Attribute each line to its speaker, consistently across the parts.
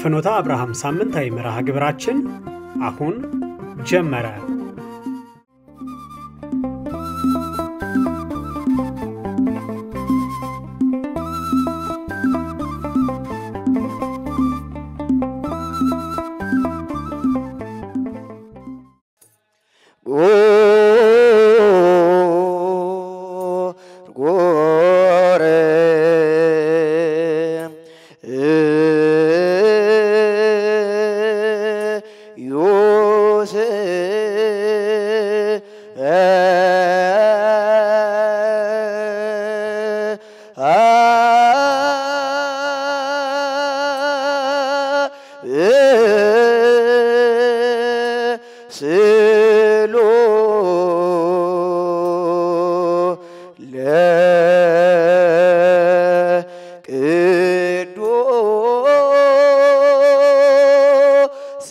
Speaker 1: የፍኖተ አብርሃም ሳምንታዊ መርሃ ግብራችን አሁን ጀመረ።
Speaker 2: ጎረ ዮሴ ስሎ ለቅዱስ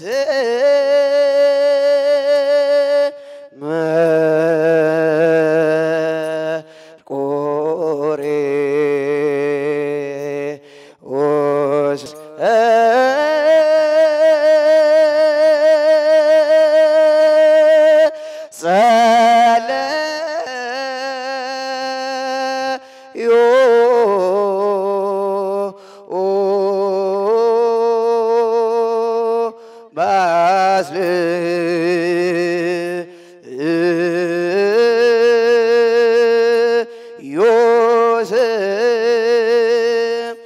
Speaker 2: መርቆሬዎስ ጸለዮ ባስል ዮሴፍ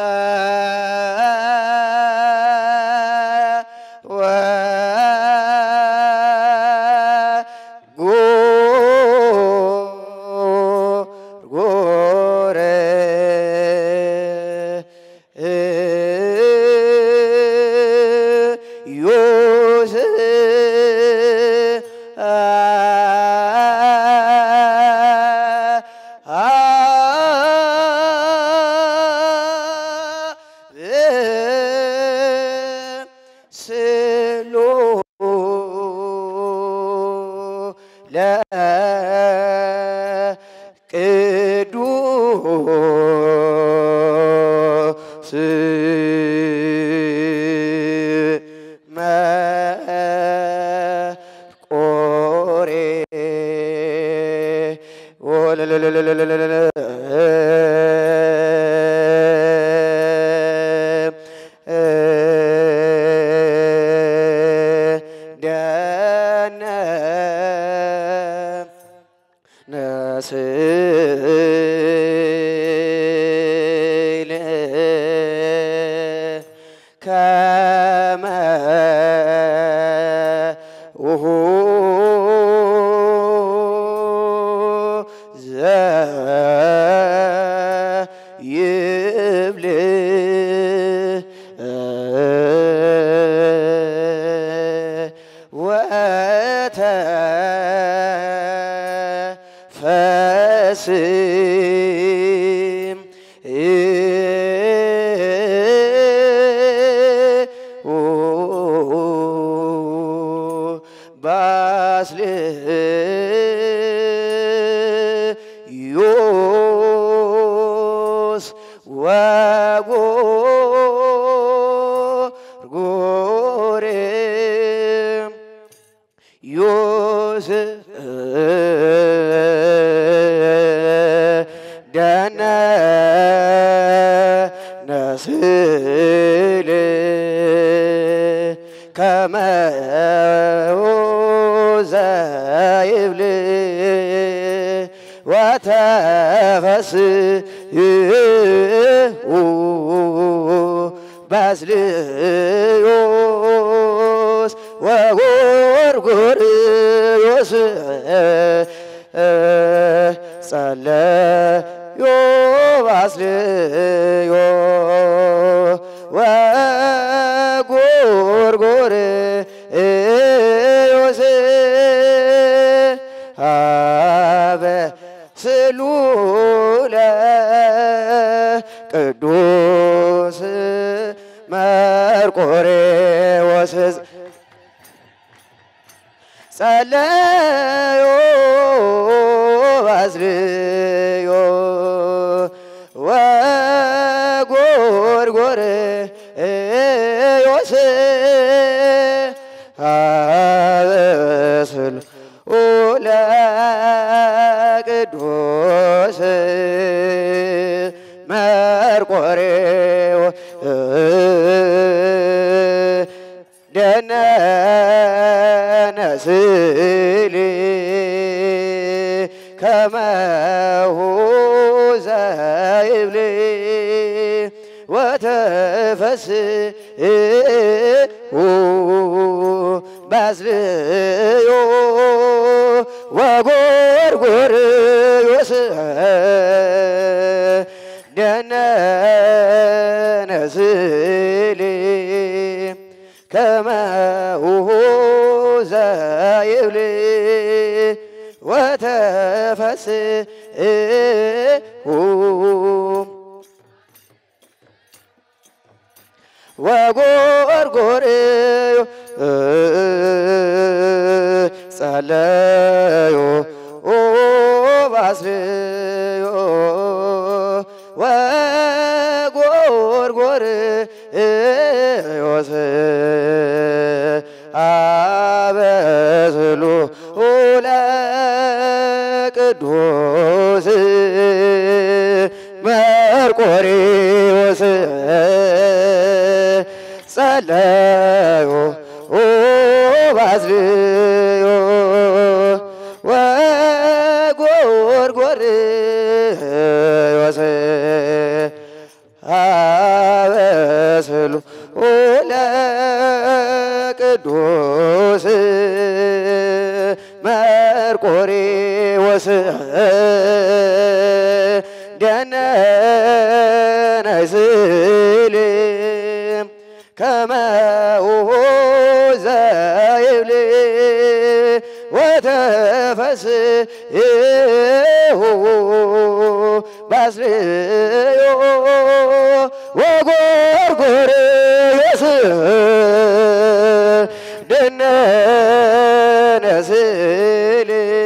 Speaker 2: ጎረ ዮሴፍ ስሎ ለቅዱስ መርቆሬ ደነ ነስል ከመ ውሁ ዘይብል ወተፈስም ባስልዮስ ወጎርጎሬ ዮሴፍ ደነ ነስል ከመ ዘይብል ወተፈስሑ ባስልዮስ ወጎርጎርዮስ ጸለዮ ባስልዮ ወጎርጎርዮስ አበ ስሉለ ቅዱስ መርቆሬዎስ ጸለዮ ባስልዮ ወጎርጎር ለቅዱስ መርቆሬዎስ ደነነ ስእሊ ከመሁ ዘይብል ወተፈስሑ ባዝልዮ ወጎርጎርዮስ ደነነ ስእሊ ከመሁ ዘይብል ወተፈስሑ ወጎርጎርዮ ጸለዮ ባስልዮ ወጎርጎርዮስ አበስሉ ለቅዱስ መርቆሬዎስ ጸለዮ ባዝልዮ ወጎርጎርዮስ አበስሉ ለቅዱስ መርቆሬዎስ ደነነ ስእሊ ከመሁ ዘይብል ወተፈስሑ ባስልዮ ወጎርጎርዮስ ደነነ ስእሊ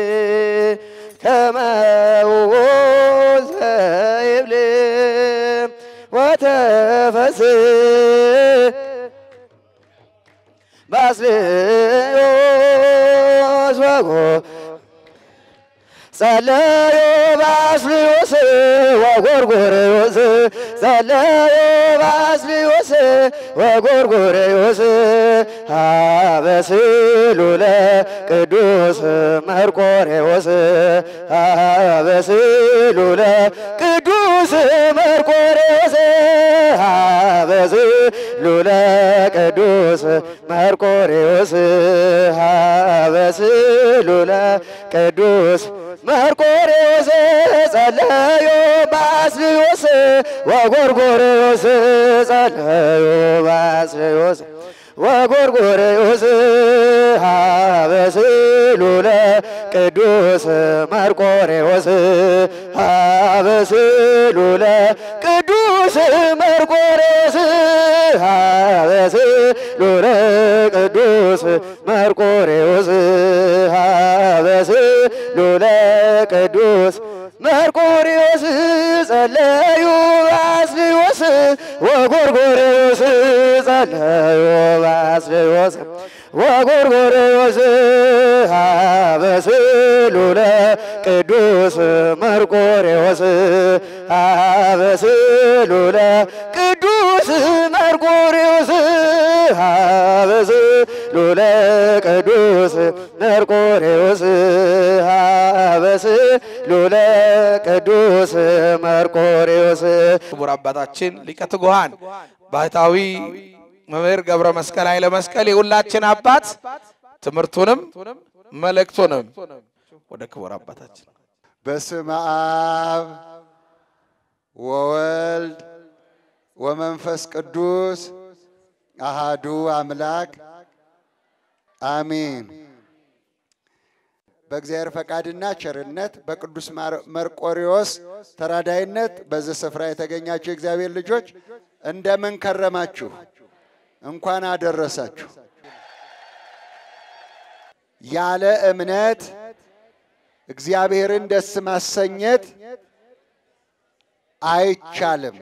Speaker 2: ከመሁ ዘይብል ወተፈስሕ ባስልዮስ ወጎ ጸለዮ ባስልዮስ ወጎርጎርዮስ ጸለዮ ባስልዮስ ወጎርጎርዮስ አበስሉ ለቅዱስ መርቆሬዎስ አበስሉ ለቅዱስ መርቆሬዎስ አበስሉ ለቅዱስ መርቆሬዎስ አበስሉ ለቅዱስ መርቆሬዎስ ጸለዮ ባስልዮስ ወጎርጎርዮስ ጸለዮ ባስልዮስ ወጎርጎርዮስ አበስሉ ለቅዱስ መርቆሬዎስ አበስሉ ለቅዱስ መርቆሬዎስ አበስሉ ለቅዱስ መርቆሬዎስ አበስሉ ለቅዱስ መርቆሬዎስ ጸለዩ ባስልዮስ ወጎርጎርዮስ ጸለዩ ባስልዮስ ወጎርጎርዮስ አበስሉ ለቅዱስ መርቆሬዎስ አበስሉ ለቅዱስ መርቆሬዎስ አበስሉ ለቅዱስ መርቆሬዎስ አበስሉ ለቅዱስ መርቆሬዎስ
Speaker 3: ክቡር አባታችን ሊቀ ትጉሃን ባህታዊ መምህር ገብረ መስቀል ኃይለ መስቀል የሁላችን አባት ትምህርቱንም መልእክቱንም ወደ ክቡር አባታችን
Speaker 4: በስመ አብ ወወልድ ወመንፈስ ቅዱስ አሃዱ አምላክ አሚን። በእግዚአብሔር ፈቃድና ቸርነት በቅዱስ ማር- መርቆሬዎስ ተራዳይነት በዚህ ስፍራ የተገኛችሁ የእግዚአብሔር ልጆች እንደምን ከረማችሁ? እንኳን አደረሳችሁ። ያለ እምነት እግዚአብሔርን ደስ ማሰኘት አይቻልም።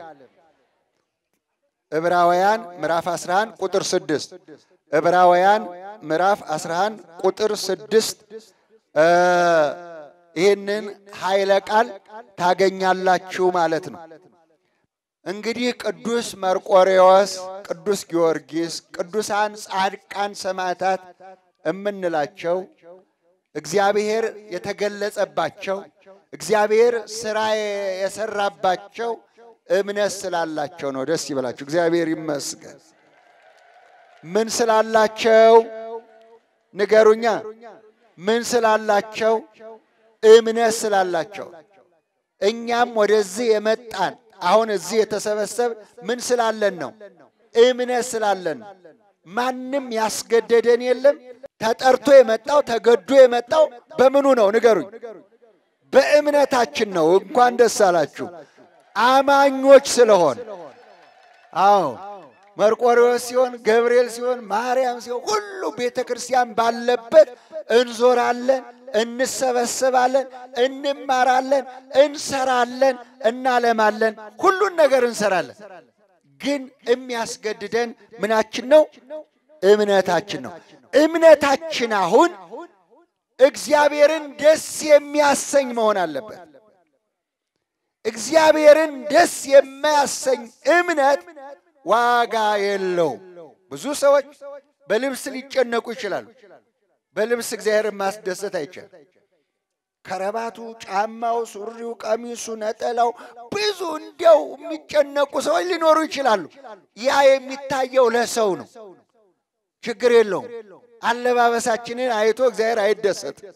Speaker 4: ዕብራውያን ምዕራፍ 11 ቁጥር 6 ዕብራውያን ምዕራፍ 11 ቁጥር 6 እ ይህንን ኃይለ ቃል ታገኛላችሁ ማለት ነው። እንግዲህ ቅዱስ መርቆሬዎስ፣ ቅዱስ ጊዮርጊስ፣ ቅዱሳን ጻድቃን ሰማዕታት የምንላቸው እግዚአብሔር የተገለጸባቸው እግዚአብሔር ስራ የሰራባቸው እምነት ስላላቸው ነው። ደስ ይበላችሁ። እግዚአብሔር ይመስገን። ምን ስላላቸው ንገሩኛ? ምን ስላላቸው? እምነት ስላላቸው። እኛም ወደዚህ የመጣን አሁን እዚህ የተሰበሰብ ምን ስላለን ነው? እምነት ስላለን ነው። ማንም ያስገደደን የለም። ተጠርቶ የመጣው ተገዶ የመጣው በምኑ ነው? ንገሩኝ። በእምነታችን ነው። እንኳን ደስ አላችሁ አማኞች ስለሆን። አዎ መርቆሬዎስ ሲሆን፣ ገብርኤል ሲሆን፣ ማርያም ሲሆን ሁሉ ቤተ ክርስቲያን ባለበት እንዞራለን፣ እንሰበሰባለን፣ እንማራለን፣ እንሰራለን፣ እናለማለን፣ ሁሉን ነገር እንሰራለን። ግን የሚያስገድደን ምናችን ነው? እምነታችን ነው። እምነታችን አሁን እግዚአብሔርን ደስ የሚያሰኝ መሆን አለበት። እግዚአብሔርን ደስ የማያሰኝ እምነት ዋጋ የለውም። ብዙ ሰዎች በልብስ ሊጨነቁ ይችላሉ። በልብስ እግዚአብሔርን ማስደሰት አይቻልም። ከረባቱ፣ ጫማው፣ ሱሪው፣ ቀሚሱ፣ ነጠላው ብዙ እንዲያው የሚጨነቁ ሰዎች ሊኖሩ ይችላሉ። ያ የሚታየው ለሰው ነው። ችግር የለውም። አለባበሳችንን አይቶ እግዚአብሔር አይደሰትም።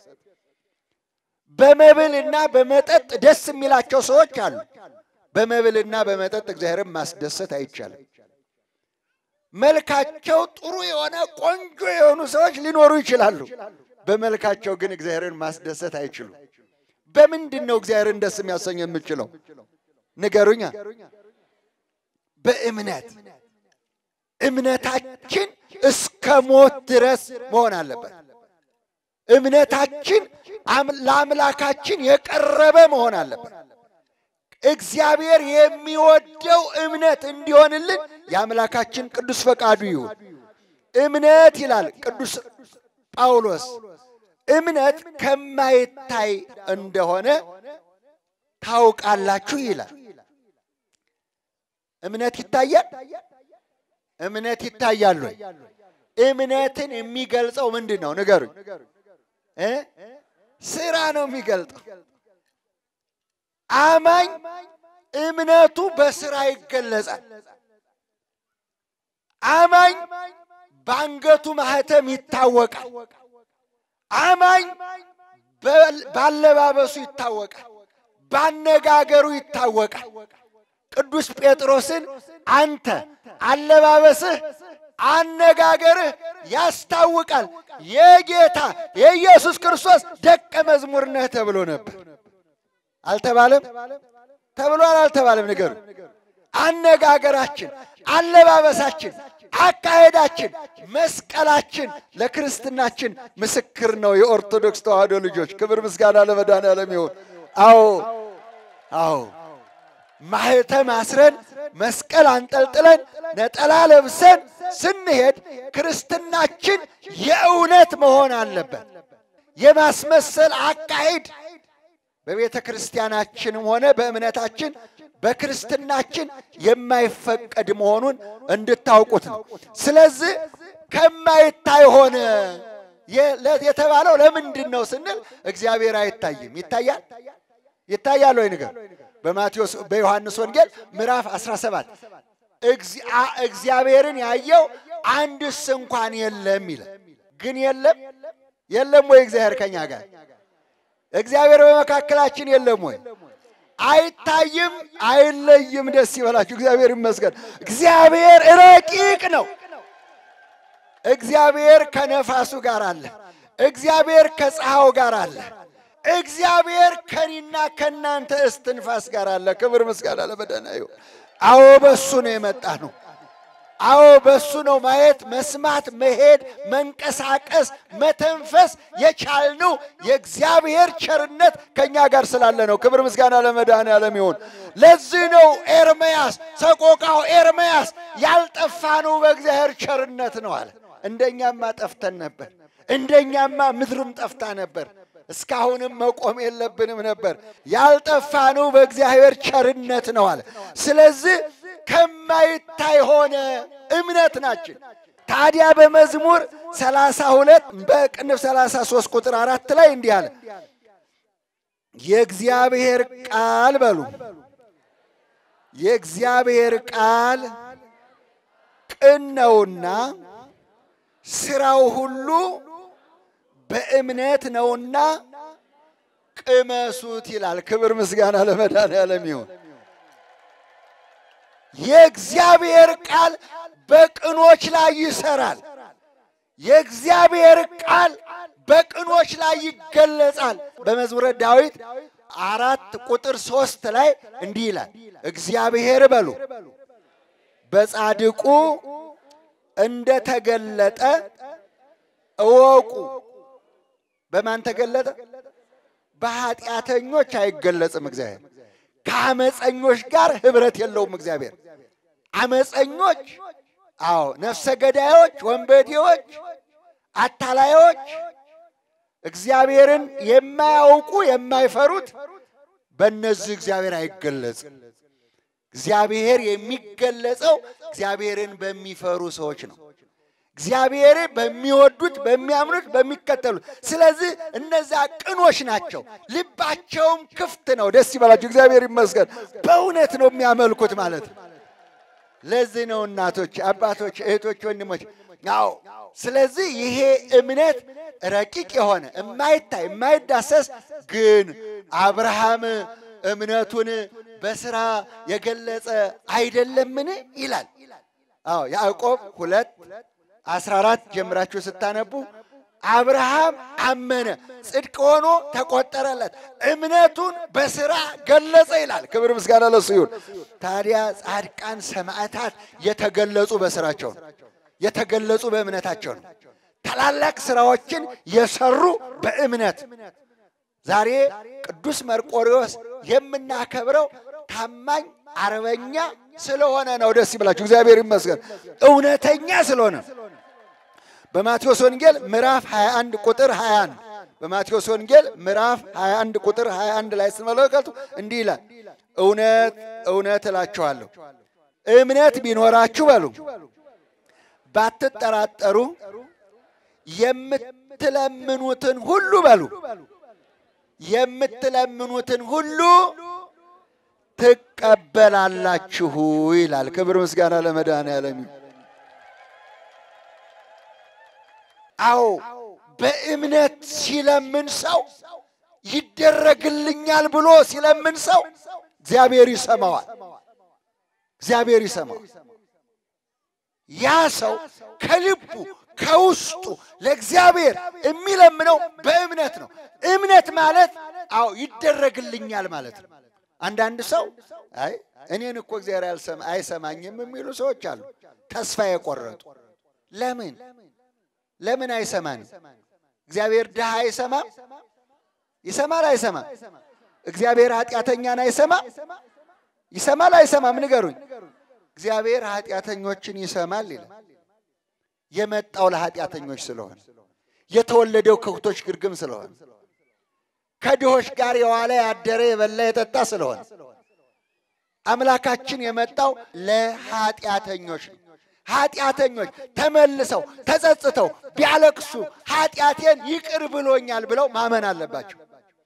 Speaker 4: በመብልና በመጠጥ ደስ የሚላቸው ሰዎች አሉ። በመብልና በመጠጥ እግዚአብሔርን ማስደሰት አይቻልም። መልካቸው ጥሩ የሆነ ቆንጆ የሆኑ ሰዎች ሊኖሩ ይችላሉ። በመልካቸው ግን እግዚአብሔርን ማስደሰት አይችሉም። በምንድን ነው እግዚአብሔርን ደስ የሚያሰኝ የምችለው? ንገሩኛ። በእምነት እምነታችን እስከ ሞት ድረስ መሆን አለበት። እምነታችን ለአምላካችን የቀረበ መሆን አለበት። እግዚአብሔር የሚወደው እምነት እንዲሆንልን የአምላካችን ቅዱስ ፈቃዱ ይሁን። እምነት ይላል ቅዱስ ጳውሎስ እምነት ከማይታይ እንደሆነ ታውቃላችሁ ይላል። እምነት ይታያል። እምነት ይታያል ወይ? እምነትን የሚገልጸው ምንድን ነው? ንገሩኝ። እ ስራ ነው የሚገልጠው። አማኝ እምነቱ በስራ ይገለጻል። አማኝ በአንገቱ ማህተም ይታወቃል። አማኝ ባለባበሱ ይታወቃል። ባነጋገሩ ይታወቃል። ቅዱስ ጴጥሮስን አንተ አለባበስህ፣ አነጋገርህ ያስታውቃል የጌታ የኢየሱስ ክርስቶስ ደቀ መዝሙር ነህ ተብሎ ነበር። አልተባለም? ተብሏል? አልተባለም? ንገሩ። አነጋገራችን፣ አለባበሳችን፣ አካሄዳችን፣ መስቀላችን ለክርስትናችን ምስክር ነው። የኦርቶዶክስ ተዋሕዶ ልጆች ክብር ምስጋና ለመድኃኔዓለም ይሁን። አዎ አዎ ማህተም አስረን መስቀል አንጠልጥለን ነጠላ ለብሰን ስንሄድ ክርስትናችን የእውነት መሆን አለበት። የማስመሰል አካሄድ በቤተ ክርስቲያናችንም ሆነ በእምነታችን በክርስትናችን የማይፈቀድ መሆኑን እንድታውቁት ነው። ስለዚህ ከማይታይ ሆነ የተባለው ለምንድን ነው ስንል እግዚአብሔር አይታይም። ይታያል ይታያል ወይ ንገር በማቴዎስ በዮሐንስ ወንጌል ምዕራፍ 17 እግዚአብሔርን ያየው አንድስ እንኳን የለም ይላል። ግን የለም የለም ወይ እግዚአብሔር ከኛ ጋር እግዚአብሔር በመካከላችን የለም ወይ? አይታይም፣ አይለይም። ደስ ይበላችሁ። እግዚአብሔር ይመስገን። እግዚአብሔር ረቂቅ ነው። እግዚአብሔር ከነፋሱ ጋር አለ። እግዚአብሔር ከፀሐዩ ጋር አለ። እግዚአብሔር ከኔና ከእናንተ እስትንፋስ ጋር አለ። ክብር ምስጋና ለመድኃኔዓለም። አዎ በሱ ነው የመጣ ነው። አዎ በሱ ነው ማየት፣ መስማት፣ መሄድ፣ መንቀሳቀስ፣ መተንፈስ የቻልነው የእግዚአብሔር ቸርነት ከእኛ ጋር ስላለ ነው። ክብር ምስጋና ለመድኃኔዓለም ይሁን። ለዚህ ነው ኤርምያስ ሰቆቃው ኤርምያስ ያልጠፋነው በእግዚአብሔር ቸርነት ነው አለ። እንደኛማ ጠፍተን ነበር። እንደኛማ ምድርም ጠፍታ ነበር። እስካሁንም መቆም የለብንም ነበር። ያልጠፋነው በእግዚአብሔር ቸርነት ነው አለ። ስለዚህ ከማይታይ ሆነ እምነት ናችን። ታዲያ በመዝሙር 32 በቅንፍ 33 ቁጥር አራት ላይ እንዲህ አለ የእግዚአብሔር ቃል በሉ የእግዚአብሔር ቃል ቅን ነውና ስራው ሁሉ በእምነት ነውና ቅመሱት ይላል። ክብር ምስጋና ለመድኃኔዓለም ይሁን። የእግዚአብሔር ቃል በቅኖች ላይ ይሰራል። የእግዚአብሔር ቃል በቅኖች ላይ ይገለጻል። በመዝሙረ ዳዊት አራት ቁጥር ሶስት ላይ እንዲህ ይላል፣ እግዚአብሔር በሉ በጻድቁ እንደተገለጠ እወቁ። በማን ተገለጠ? በኃጢአተኞች አይገለጽም። እግዚአብሔር ከአመፀኞች ጋር ህብረት የለውም። እግዚአብሔር አመፀኞች፣ አዎ ነፍሰ ገዳዮች፣ ወንበዴዎች፣ አታላዮች እግዚአብሔርን የማያውቁ የማይፈሩት በእነዚህ እግዚአብሔር አይገለጽም። እግዚአብሔር የሚገለጸው እግዚአብሔርን በሚፈሩ ሰዎች ነው። እግዚአብሔርን በሚወዱት፣ በሚያምኑት፣ በሚከተሉት። ስለዚህ እነዚያ ቅኖች ናቸው። ልባቸውም ክፍት ነው። ደስ ይበላቸው። እግዚአብሔር ይመስገን። በእውነት ነው የሚያመልኩት ማለት ነው። ለዚህ ነው እናቶች፣ አባቶች፣ እህቶች፣ ወንድሞች አዎ ስለዚህ ይሄ እምነት ረቂቅ የሆነ የማይታይ የማይዳሰስ ግን አብርሃም እምነቱን በስራ የገለጸ አይደለምን ይላል። አዎ ያዕቆብ ሁለት አስራ አራት ጀምራችሁ ስታነቡ አብርሃም አመነ ጽድቅ ሆኖ ተቆጠረለት፣ እምነቱን በስራ ገለጸ ይላል። ክብር ምስጋና ለሱ ይሁን። ታዲያ ጻድቃን ሰማዕታት የተገለጹ በስራቸው ነው የተገለጹ በእምነታቸው ነው። ታላላቅ ስራዎችን የሰሩ በእምነት ዛሬ ቅዱስ መርቆሪዎስ የምናከብረው ታማኝ አርበኛ ስለሆነ ነው። ደስ ይበላችሁ። እግዚአብሔር ይመስገን። እውነተኛ ስለሆነ በማቴዎስ ወንጌል ምዕራፍ 21 ቁጥር 21 በማቴዎስ ወንጌል ምዕራፍ 21 ቁጥር 21 ላይ ስትመለከቱ እንዲህ ይላል፣ እውነት እውነት እላችኋለሁ እምነት ቢኖራችሁ በሉ ባትጠራጠሩ የምትለምኑትን ሁሉ በሉ የምትለምኑትን ሁሉ ትቀበላላችሁ ይላል። ክብር ምስጋና ለመድኃኔዓለም። አዎ በእምነት ሲለምን ሰው ይደረግልኛል ብሎ ሲለምን ሰው እግዚአብሔር ይሰማዋል። እግዚአብሔር ይሰማዋል። ያ ሰው ከልቡ ከውስጡ ለእግዚአብሔር የሚለምነው በእምነት ነው። እምነት ማለት አዎ ይደረግልኛል ማለት ነው። አንዳንድ ሰው አይ እኔን እኮ እግዚአብሔር አይሰማኝም የሚሉ ሰዎች አሉ፣ ተስፋ የቆረጡ ለምን ለምን አይሰማንም? እግዚአብሔር ድሃ አይሰማም? ይሰማል አይሰማም? እግዚአብሔር ኃጢአተኛን አይሰማም? ይሰማል አይሰማም? ንገሩኝ። እግዚአብሔር ኃጢአተኞችን ይሰማል ይላል። የመጣው ለኃጢአተኞች ስለሆነ የተወለደው ከብቶች ግርግም ስለሆነ ከድሆች ጋር የዋለ ያደረ የበላ የጠጣ ስለሆነ አምላካችን የመጣው ለኃጢአተኞች ነው። ኃጢአተኞች ተመልሰው ተጸጽተው ቢያለቅሱ ኃጢአቴን ይቅር ብሎኛል ብለው ማመን አለባቸው።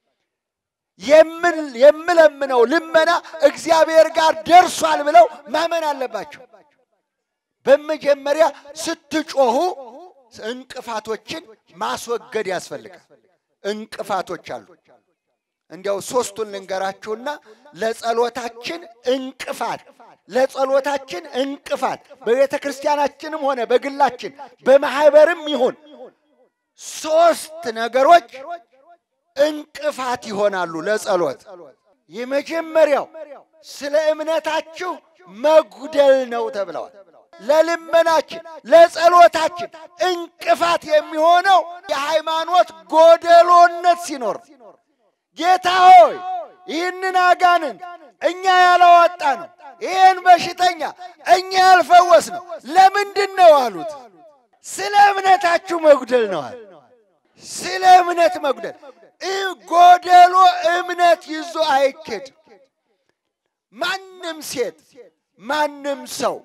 Speaker 4: የምለምነው ልመና እግዚአብሔር ጋር ደርሷል ብለው ማመን አለባቸው። በመጀመሪያ ስትጮሁ እንቅፋቶችን ማስወገድ ያስፈልጋል። እንቅፋቶች አሉ። እንዲያው ሶስቱን ልንገራችሁና ለጸሎታችን እንቅፋት ለጸሎታችን እንቅፋት በቤተ ክርስቲያናችንም ሆነ በግላችን በማህበርም ይሁን ሶስት ነገሮች እንቅፋት ይሆናሉ ለጸሎት። የመጀመሪያው ስለ እምነታችሁ መጉደል ነው ተብለዋል። ለልመናችን ለጸሎታችን እንቅፋት የሚሆነው የሃይማኖት ጎደሎነት ሲኖር፣ ጌታ ሆይ ይህንን አጋንንት እኛ ያላወጣ ነው፣ ይህን በሽተኛ እኛ ያልፈወስ ነው ለምንድን ነው አሉት። ስለ እምነታችሁ መጉደል ነዋል። ስለ እምነት መጉደል እ- ጎደሎ እምነት ይዞ አይኬድ። ማንም ሴት ማንም ሰው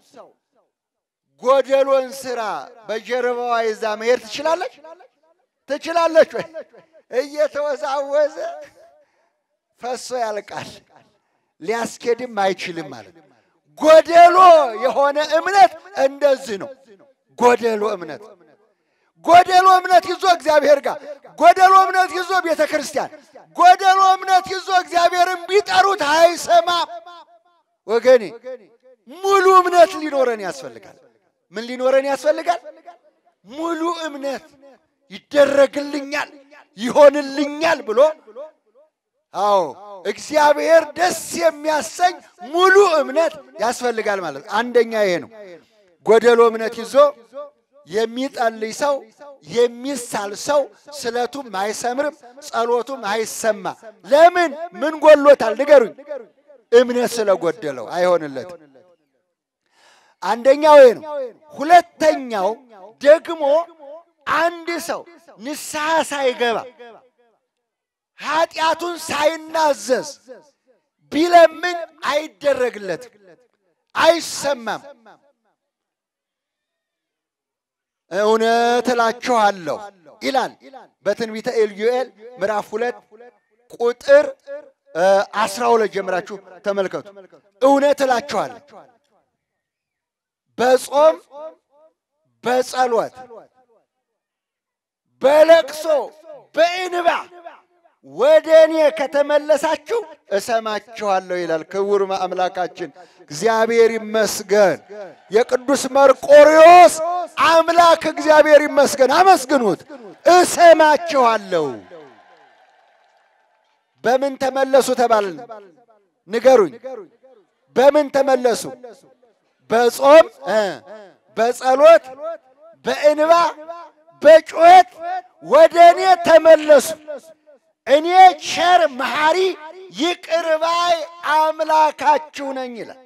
Speaker 4: ጎደሎን ስራ በጀርባዋ ይዛ መሄድ ትችላለች ትችላለች ወይ? እየተወዛወዘ ፈሶ ያልቃል። ሊያስኬድም አይችልም ማለት ነው። ጎደሎ የሆነ እምነት እንደዚህ ነው። ጎደሎ እምነት ጎደሎ እምነት ይዞ እግዚአብሔር ጋር ጎደሎ እምነት ይዞ ቤተ ክርስቲያን ጎደሎ እምነት ይዞ እግዚአብሔርን ቢጠሩት አይሰማም። ወገኔ ሙሉ እምነት ሊኖረን ያስፈልጋል። ምን ሊኖረን ያስፈልጋል? ሙሉ እምነት ይደረግልኛል፣ ይሆንልኛል ብሎ አዎ እግዚአብሔር ደስ የሚያሰኝ ሙሉ እምነት ያስፈልጋል ማለት ነው። አንደኛ ይሄ ነው። ጎደሎ እምነት ይዞ የሚጸልይ ሰው የሚሳል ሰው ስለቱም አይሰምርም፣ ጸሎቱም አይሰማ። ለምን? ምን ጎሎታል? ንገሩኝ። እምነት ስለጎደለው አይሆንለትም። አንደኛው ይሄ ነው። ሁለተኛው ደግሞ አንድ ሰው ንስሐ ሳይገባ ኃጢአቱን ሳይናዘዝ ቢለምን አይደረግለትም፣ አይሰማም። እውነት እላችኋለሁ ይላል በትንቢተ ኢዩኤል ምዕራፍ ሁለት ቁጥር አስራ ሁለት ጀምራችሁ ተመልከቱ። እውነት እላችኋለሁ በጾም በጸሎት በለቅሶ በእንባ ወደ እኔ ከተመለሳችሁ እሰማችኋለሁ ይላል ክቡር አምላካችን እግዚአብሔር ይመስገን። የቅዱስ መርቆሪዎስ አምላክ እግዚአብሔር ይመስገን። አመስግኑት። እሰማችኋለሁ። በምን ተመለሱ ተባልን? ንገሩኝ። በምን ተመለሱ? በጾም እ በጸሎት በእንባ በጩኸት ወደ እኔ ተመለሱ። እኔ ቸር መሐሪ ይቅር ባይ አምላካችሁ ነኝ ይላል።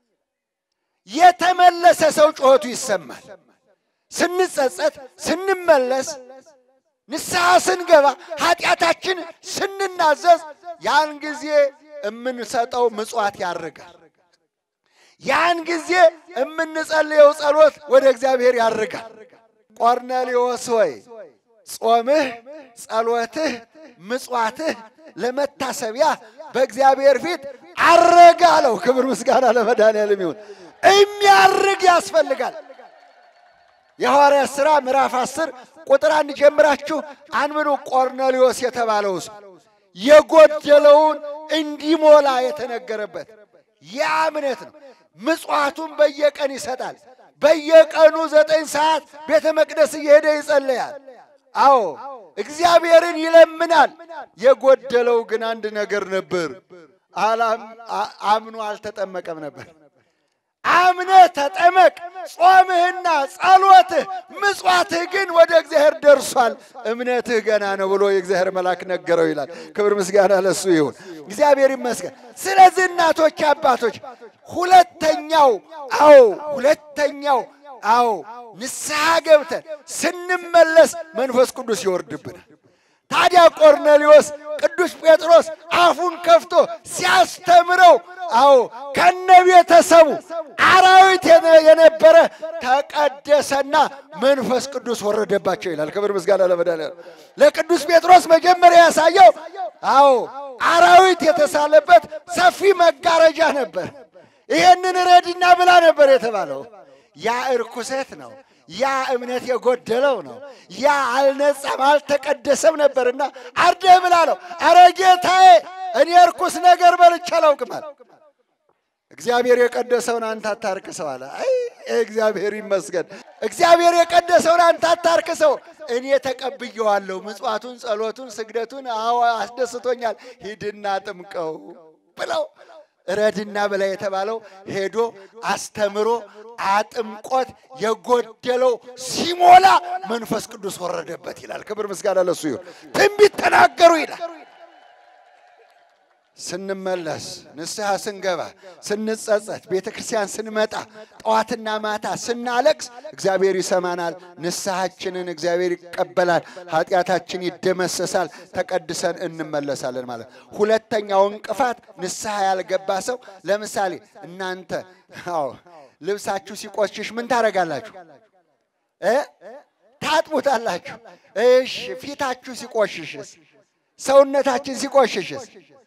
Speaker 4: የተመለሰ ሰው ጩኸቱ ይሰማል። ስንጸጸት፣ ስንመለስ፣ ንስሐ ስንገባ፣ ኃጢአታችን ስንናዘዝ ያን ጊዜ የምንሰጠው ምጽዋት ያርጋል። ያን ጊዜ የምንጸልየው ጸሎት ወደ እግዚአብሔር ያርጋል። ቆርኔሌዎስ ሆይ ጾምህ፣ ጸሎትህ፣ ምጽዋትህ ለመታሰቢያ በእግዚአብሔር ፊት አረገ አለው። ክብር ምስጋና ለመድኃኒዓለም ይሁን። የሚያርግ ያስፈልጋል። የሐዋርያት ሥራ ምዕራፍ አስር ቁጥር አንድ ጀምራችሁ አንብኑ። ቆርኔሌዎስ የተባለው ሰው የጎደለውን እንዲሞላ የተነገረበት ያ እምነት ነው። ምጽዋቱን በየቀን ይሰጣል። በየቀኑ ዘጠኝ ሰዓት ቤተ መቅደስ እየሄደ ይጸለያል። አዎ እግዚአብሔርን ይለምናል። የጎደለው ግን አንድ ነገር ነበር። አምኖ አልተጠመቀም ነበር። አምነህ ተጠመቅ፣ ጾምህና ጸሎትህ ምጽዋትህ ግን ወደ እግዚአብሔር ደርሷል፣ እምነትህ ገና ነው ብሎ የእግዚአብሔር መልአክ ነገረው ይላል። ክብር ምስጋና ለሱ ይሁን። እግዚአብሔር ይመስገን። ስለዚህ እናቶች፣ አባቶች ሁለተኛው አዎ ሁለተኛው አዎ ንስሐ ገብተን ስንመለስ መንፈስ ቅዱስ ይወርድብናል። ታዲያ ቆርኔሌዎስ ቅዱስ ጴጥሮስ አፉን ከፍቶ ሲያስተምረው አዎ ከነ ቤተሰቡ አራዊት የነበረ ተቀደሰና መንፈስ ቅዱስ ወረደባቸው ይላል። ክብር ምስጋና ለመድኃኒዓለም። ለቅዱስ ጴጥሮስ መጀመሪያ ያሳየው አዎ አራዊት የተሳለበት ሰፊ መጋረጃ ነበር። ይሄንን ረድና ብላ ነበር የተባለው። ያ እርኩሰት ነው። ያ እምነት የጎደለው ነው። ያ አልነጻም አልተቀደሰም ነበርና አርደህ ብላ ነው። አረ ጌታዬ እኔ እርኩስ ነገር በልቼ አላውቅም አለ። እግዚአብሔር የቀደሰውን አንተ አታርክሰው አለ። አይ እግዚአብሔር ይመስገን። እግዚአብሔር የቀደሰውን አንተ አታርክሰው፣ እኔ ተቀብየዋለሁ። ምጽዋቱን፣ ጸሎቱን፣ ስግደቱን አዎ አስደስቶኛል። ሂድና ጥምቀው ብለው ረድና በላይ የተባለው ሄዶ አስተምሮ አጥምቆት የጎደለው ሲሞላ መንፈስ ቅዱስ ወረደበት ይላል። ክብር ምስጋና ለሱ ይሁን። ትንቢት ተናገሩ ይላል። ስንመለስ ንስሐ ስንገባ ስንጸጸት ቤተ ክርስቲያን ስንመጣ ጠዋትና ማታ ስናለቅስ እግዚአብሔር ይሰማናል። ንስሐችንን እግዚአብሔር ይቀበላል። ኃጢአታችን ይደመሰሳል። ተቀድሰን እንመለሳለን ማለት ነው። ሁለተኛው እንቅፋት ንስሐ ያልገባ ሰው ለምሳሌ እናንተ አዎ ልብሳችሁ ሲቆሽሽ ምን ታደርጋላችሁ እ ታጥቡታላችሁ። እሺ ፊታችሁ ሲቆሽሽስ ሰውነታችን ሲቆሽሽስ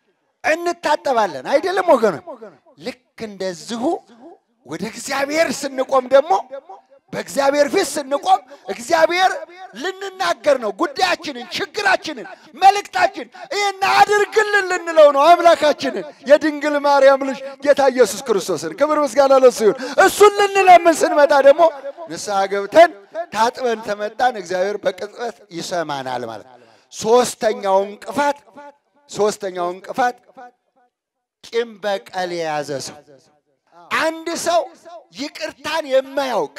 Speaker 4: እንታጠባለን አይደለም ወገኖች? ልክ እንደዚሁ ወደ እግዚአብሔር ስንቆም ደግሞ በእግዚአብሔር ፊት ስንቆም እግዚአብሔር ልንናገር ነው። ጉዳያችንን፣ ችግራችንን፣ መልእክታችን ይህን አድርግልን ልንለው ነው። አምላካችንን የድንግል ማርያም ልጅ ጌታ ኢየሱስ ክርስቶስን ክብር ምስጋና ለሱ ይሁን። እሱን ልንለምን ስንመጣ ደግሞ ንስሐ ገብተን ታጥበን ተመጣን እግዚአብሔር በቅጽበት ይሰማናል ማለት ነው። ሶስተኛው እንቅፋት ሶስተኛው እንቅፋት ቂም በቀል የያዘ ሰው አንድ ሰው ይቅርታን የማያውቅ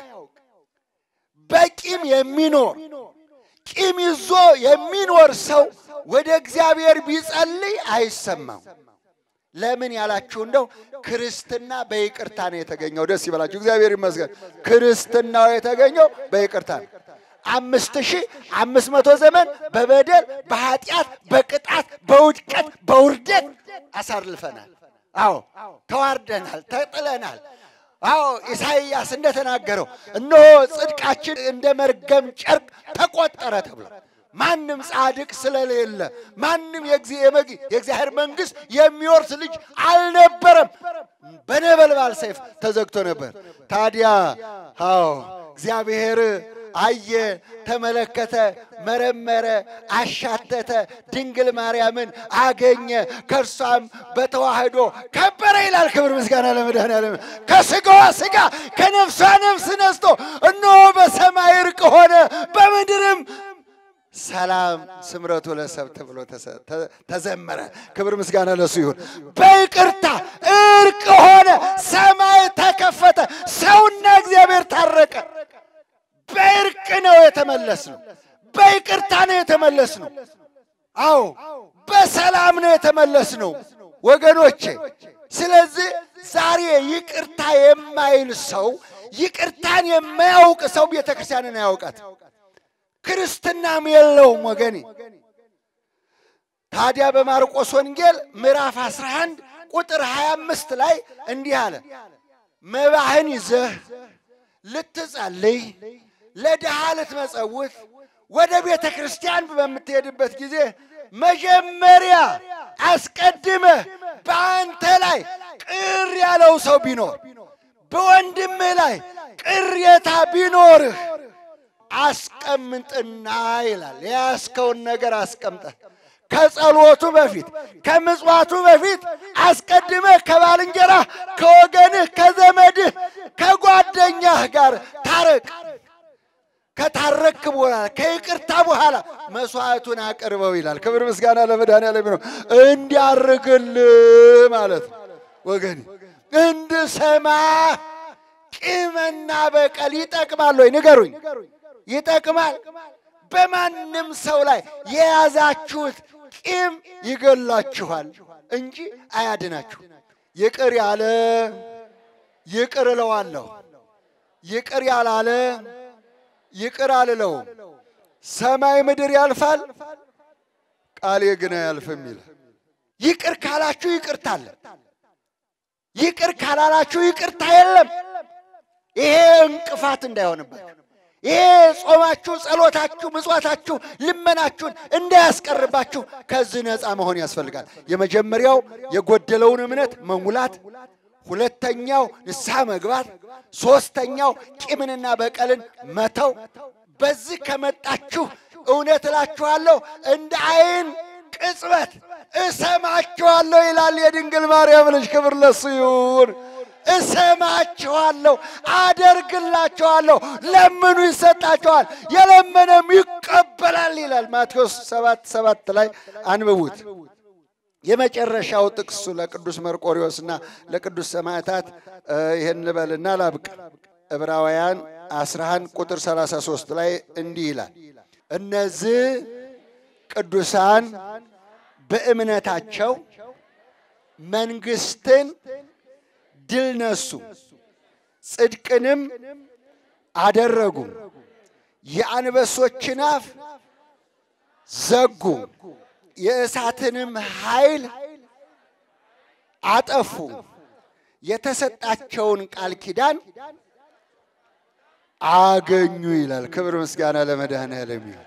Speaker 4: በቂም የሚኖር ቂም ይዞ የሚኖር ሰው ወደ እግዚአብሔር ቢጸልይ አይሰማም። ለምን ያላችሁ እንደው ክርስትና በይቅርታ ነው የተገኘው። ደስ ይበላችሁ፣ እግዚአብሔር ይመስገን። ክርስትናው የተገኘው በይቅርታ ነው። አምስት ሺህ አምስት መቶ ዘመን በበደል በኃጢአት በቅጣት በውድቀት በውርደት አሳልፈናል። አዎ ተዋርደናል፣ ተጥለናል። አዎ ኢሳይያስ እንደተናገረው እነሆ ጽድቃችን እንደ መርገም ጨርቅ ተቆጠረ ተብሎ ማንም ጻድቅ ስለሌለ ማንም የእግዚአብሔር መንግሥት የሚወርስ ልጅ አልነበረም። በነበልባል ሰይፍ ተዘግቶ ነበር። ታዲያ አዎ እግዚአብሔር አየ፣ ተመለከተ፣ መረመረ፣ አሻተተ፣ ድንግል ማርያምን አገኘ፣ ከእርሷም በተዋህዶ ከበረ ይላል። ክብር ምስጋና ለመድኃኔዓለም። ከስጋዋ ስጋ ከነፍሷ ነፍስ ነስቶ እነሆ በሰማይ እርቅ ሆነ፣ በምድርም ሰላም ስምረቱ ለሰብ ተብሎ ተዘመረ። ክብር ምስጋና ለሱ ይሁን። በይቅርታ እርቅ ሆነ፣ ሰማይ ተከፈተ፣ ሰውና እግዚአብሔር ታረቀ። በእርቅ ነው የተመለስ ነው። በይቅርታ ነው የተመለስ ነው። አዎ በሰላም ነው የተመለስ ነው ወገኖቼ። ስለዚህ ዛሬ ይቅርታ የማይል ሰው ይቅርታን የማያውቅ ሰው ቤተ ክርስቲያንን አያውቃት፣ ክርስትናም የለውም ወገኔ። ታዲያ በማርቆስ ወንጌል ምዕራፍ 11 ቁጥር 25 ላይ እንዲህ አለ፣ መባህን ይዘህ ልትጸልይ ለድሃ ልትመጸውት ወደ ቤተ ክርስቲያን በምትሄድበት ጊዜ መጀመሪያ አስቀድመህ በአንተ ላይ ቅር ያለው ሰው ቢኖር በወንድምህ ላይ ቅሬታ ቢኖርህ አስቀምጥና ይላል። የያዝከውን ነገር አስቀምጠህ ከጸሎቱ በፊት ከምጽዋቱ በፊት አስቀድመህ ከባልንጀራህ፣ ከወገንህ፣ ከዘመድህ፣ ከጓደኛህ ጋር ታረቅ። ከታረክ በኋላ ከይቅርታ በኋላ መስዋዕቱን አቅርበው ይላል። ክብር ምስጋና ለመድኃኔዓለም ነው። እንዲያርግልህ ማለት ነው ወገን እንድሰማ ቂምና በቀል ይጠቅማል ወይ? ንገሩኝ። ይጠቅማል? በማንም ሰው ላይ የያዛችሁት ቂም ይገላችኋል እንጂ አያድናችሁ። ይቅር ያለ ይቅር እለዋለሁ፣ ይቅር ያላለ ይቅር አልለውም። ሰማይ ምድር ያልፋል፣ ቃሌ ግን አያልፍም ይላል። ይቅር ካላችሁ ይቅርታ አለ። ይቅር ካላላችሁ ይቅርታ የለም። ይሄ እንቅፋት እንዳይሆንባችሁ፣ ይሄ ጾማችሁ፣ ጸሎታችሁ፣ ምጽዋታችሁ፣ ልመናችሁን እንዳያስቀርባችሁ ከዚህ ነፃ መሆን ያስፈልጋል። የመጀመሪያው የጎደለውን እምነት መሙላት፣ ሁለተኛው ንስሐ መግባት፣ ሶስተኛው ቂምንና በቀልን መተው። በዚህ ከመጣችሁ እውነት እላችኋለሁ እንደ አይን ቅጽበት እሰማችኋለሁ ይላል የድንግል ማርያም ልጅ። ክብር ለሱ ይሁን። እሰማችኋለሁ፣ አደርግላችኋለሁ፣ ለምኑ ይሰጣችኋል፣ የለመነም ይቀበላል ይላል ማቴዎስ ሰባት ሰባት ላይ አንብቡት። የመጨረሻው ጥቅሱ ለቅዱስ መርቆሪዎስና ለቅዱስ ሰማዕታት ይህን ልበልና ላብቅ። ዕብራውያን 11 ቁጥር 33 ላይ እንዲህ ይላል እነዚህ ቅዱሳን በእምነታቸው መንግስትን ድል ነሱ፣ ጽድቅንም አደረጉ፣ የአንበሶችን አፍ ዘጉ፣ የእሳትንም ኃይል አጠፉ፣ የተሰጣቸውን ቃል ኪዳን አገኙ ይላል። ክብር ምስጋና ለመድኃኔዓለም ይሁን።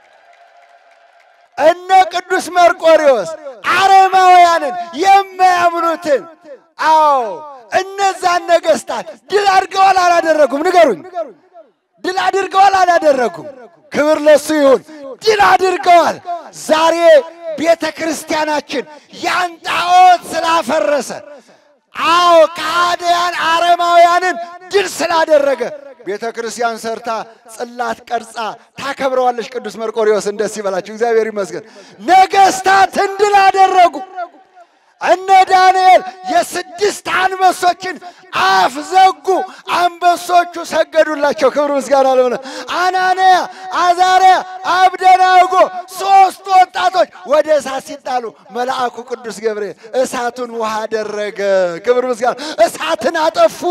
Speaker 4: እነ ቅዱስ መርቆሬዎስ አረማውያንን የማያምኑትን አዎ እነዛን ነገስታት ድል አድርገዋል አላደረጉም? ንገሩኝ። ድል አድርገዋል አላደረጉም? ክብር ለሱ ይሁን። ድል አድርገዋል። ዛሬ ቤተ ክርስቲያናችን ያን ጣዖት ስላፈረሰ አዎ ከሃዲያን አረማውያንን ድል ስላደረገ ቤተ ክርስቲያን ሰርታ ጽላት ቀርጻ ታከብረዋለች። ቅዱስ መርቆሬዎስን ደስ ይበላችሁ፣ እግዚአብሔር ይመስገን። ነገስታትን ድል አደረጉ። እነ ዳንኤል የስድስት አንበሶችን አፍ ዘጉ። አንበሶቹ ሰገዱላቸው። ክብር ምስጋና ለሆነ አናንያ፣ አዛርያ፣ አብደናጎ ሶስት ወጣቶች ወደ እሳት ሲጣሉ መልአኩ ቅዱስ ገብርኤል እሳቱን ውሃ አደረገ። ክብር ምስጋና እሳትን አጠፉ።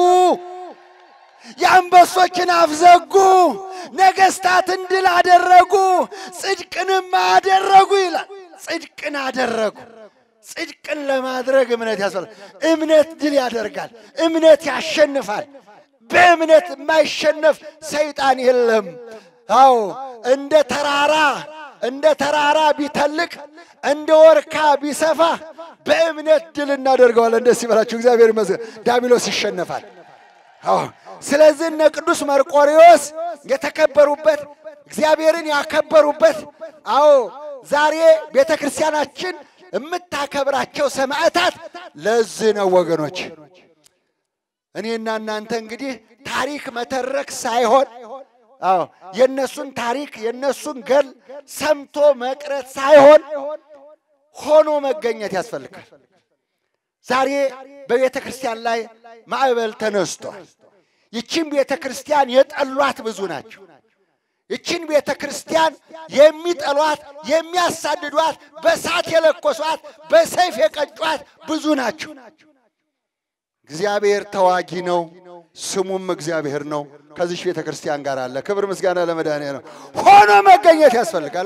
Speaker 4: የአንበሶችን አፍ ዘጉ። ነገስታትን ድል አደረጉ። ጽድቅንም አደረጉ ይላል። ጽድቅን አደረጉ። ጽድቅን ለማድረግ እምነት ያስፈልጋል። እምነት ድል ያደርጋል። እምነት ያሸንፋል። በእምነት የማይሸነፍ ሰይጣን የለም። አዎ እንደ ተራራ እንደ ተራራ ቢተልቅ እንደ ወርካ ቢሰፋ በእምነት ድል እናደርገዋለን። ደስ ይበላችሁ። እግዚአብሔር ይመስገን። ዳቢሎስ ይሸነፋል። አዎ ስለዚህ እነ ቅዱስ መርቆሬዎስ የተከበሩበት እግዚአብሔርን ያከበሩበት አዎ ዛሬ ቤተ ክርስቲያናችን የምታከብራቸው ሰማዕታት ለዚህ ነው ወገኖች። እኔና እናንተ እንግዲህ ታሪክ መተረክ ሳይሆን አዎ የእነሱን ታሪክ የእነሱን ገል ሰምቶ መቅረት ሳይሆን ሆኖ መገኘት ያስፈልጋል። ዛሬ በቤተ ክርስቲያን ላይ ማዕበል ተነስቷል። ይቺን ቤተ ክርስቲያን የጠሏት ብዙ ናቸው። ይችን ቤተ ክርስቲያን የሚጠሏት የሚያሳድዷት፣ በሳት የለኮሷት፣ በሰይፍ የቀጯት ብዙ ናቸው። እግዚአብሔር ተዋጊ ነው፣ ስሙም እግዚአብሔር ነው። ከዚች ቤተ ክርስቲያን ጋር አለ። ክብር ምስጋና ለመድኃኒዓለም ነው። ሆኖ መገኘት ያስፈልጋል።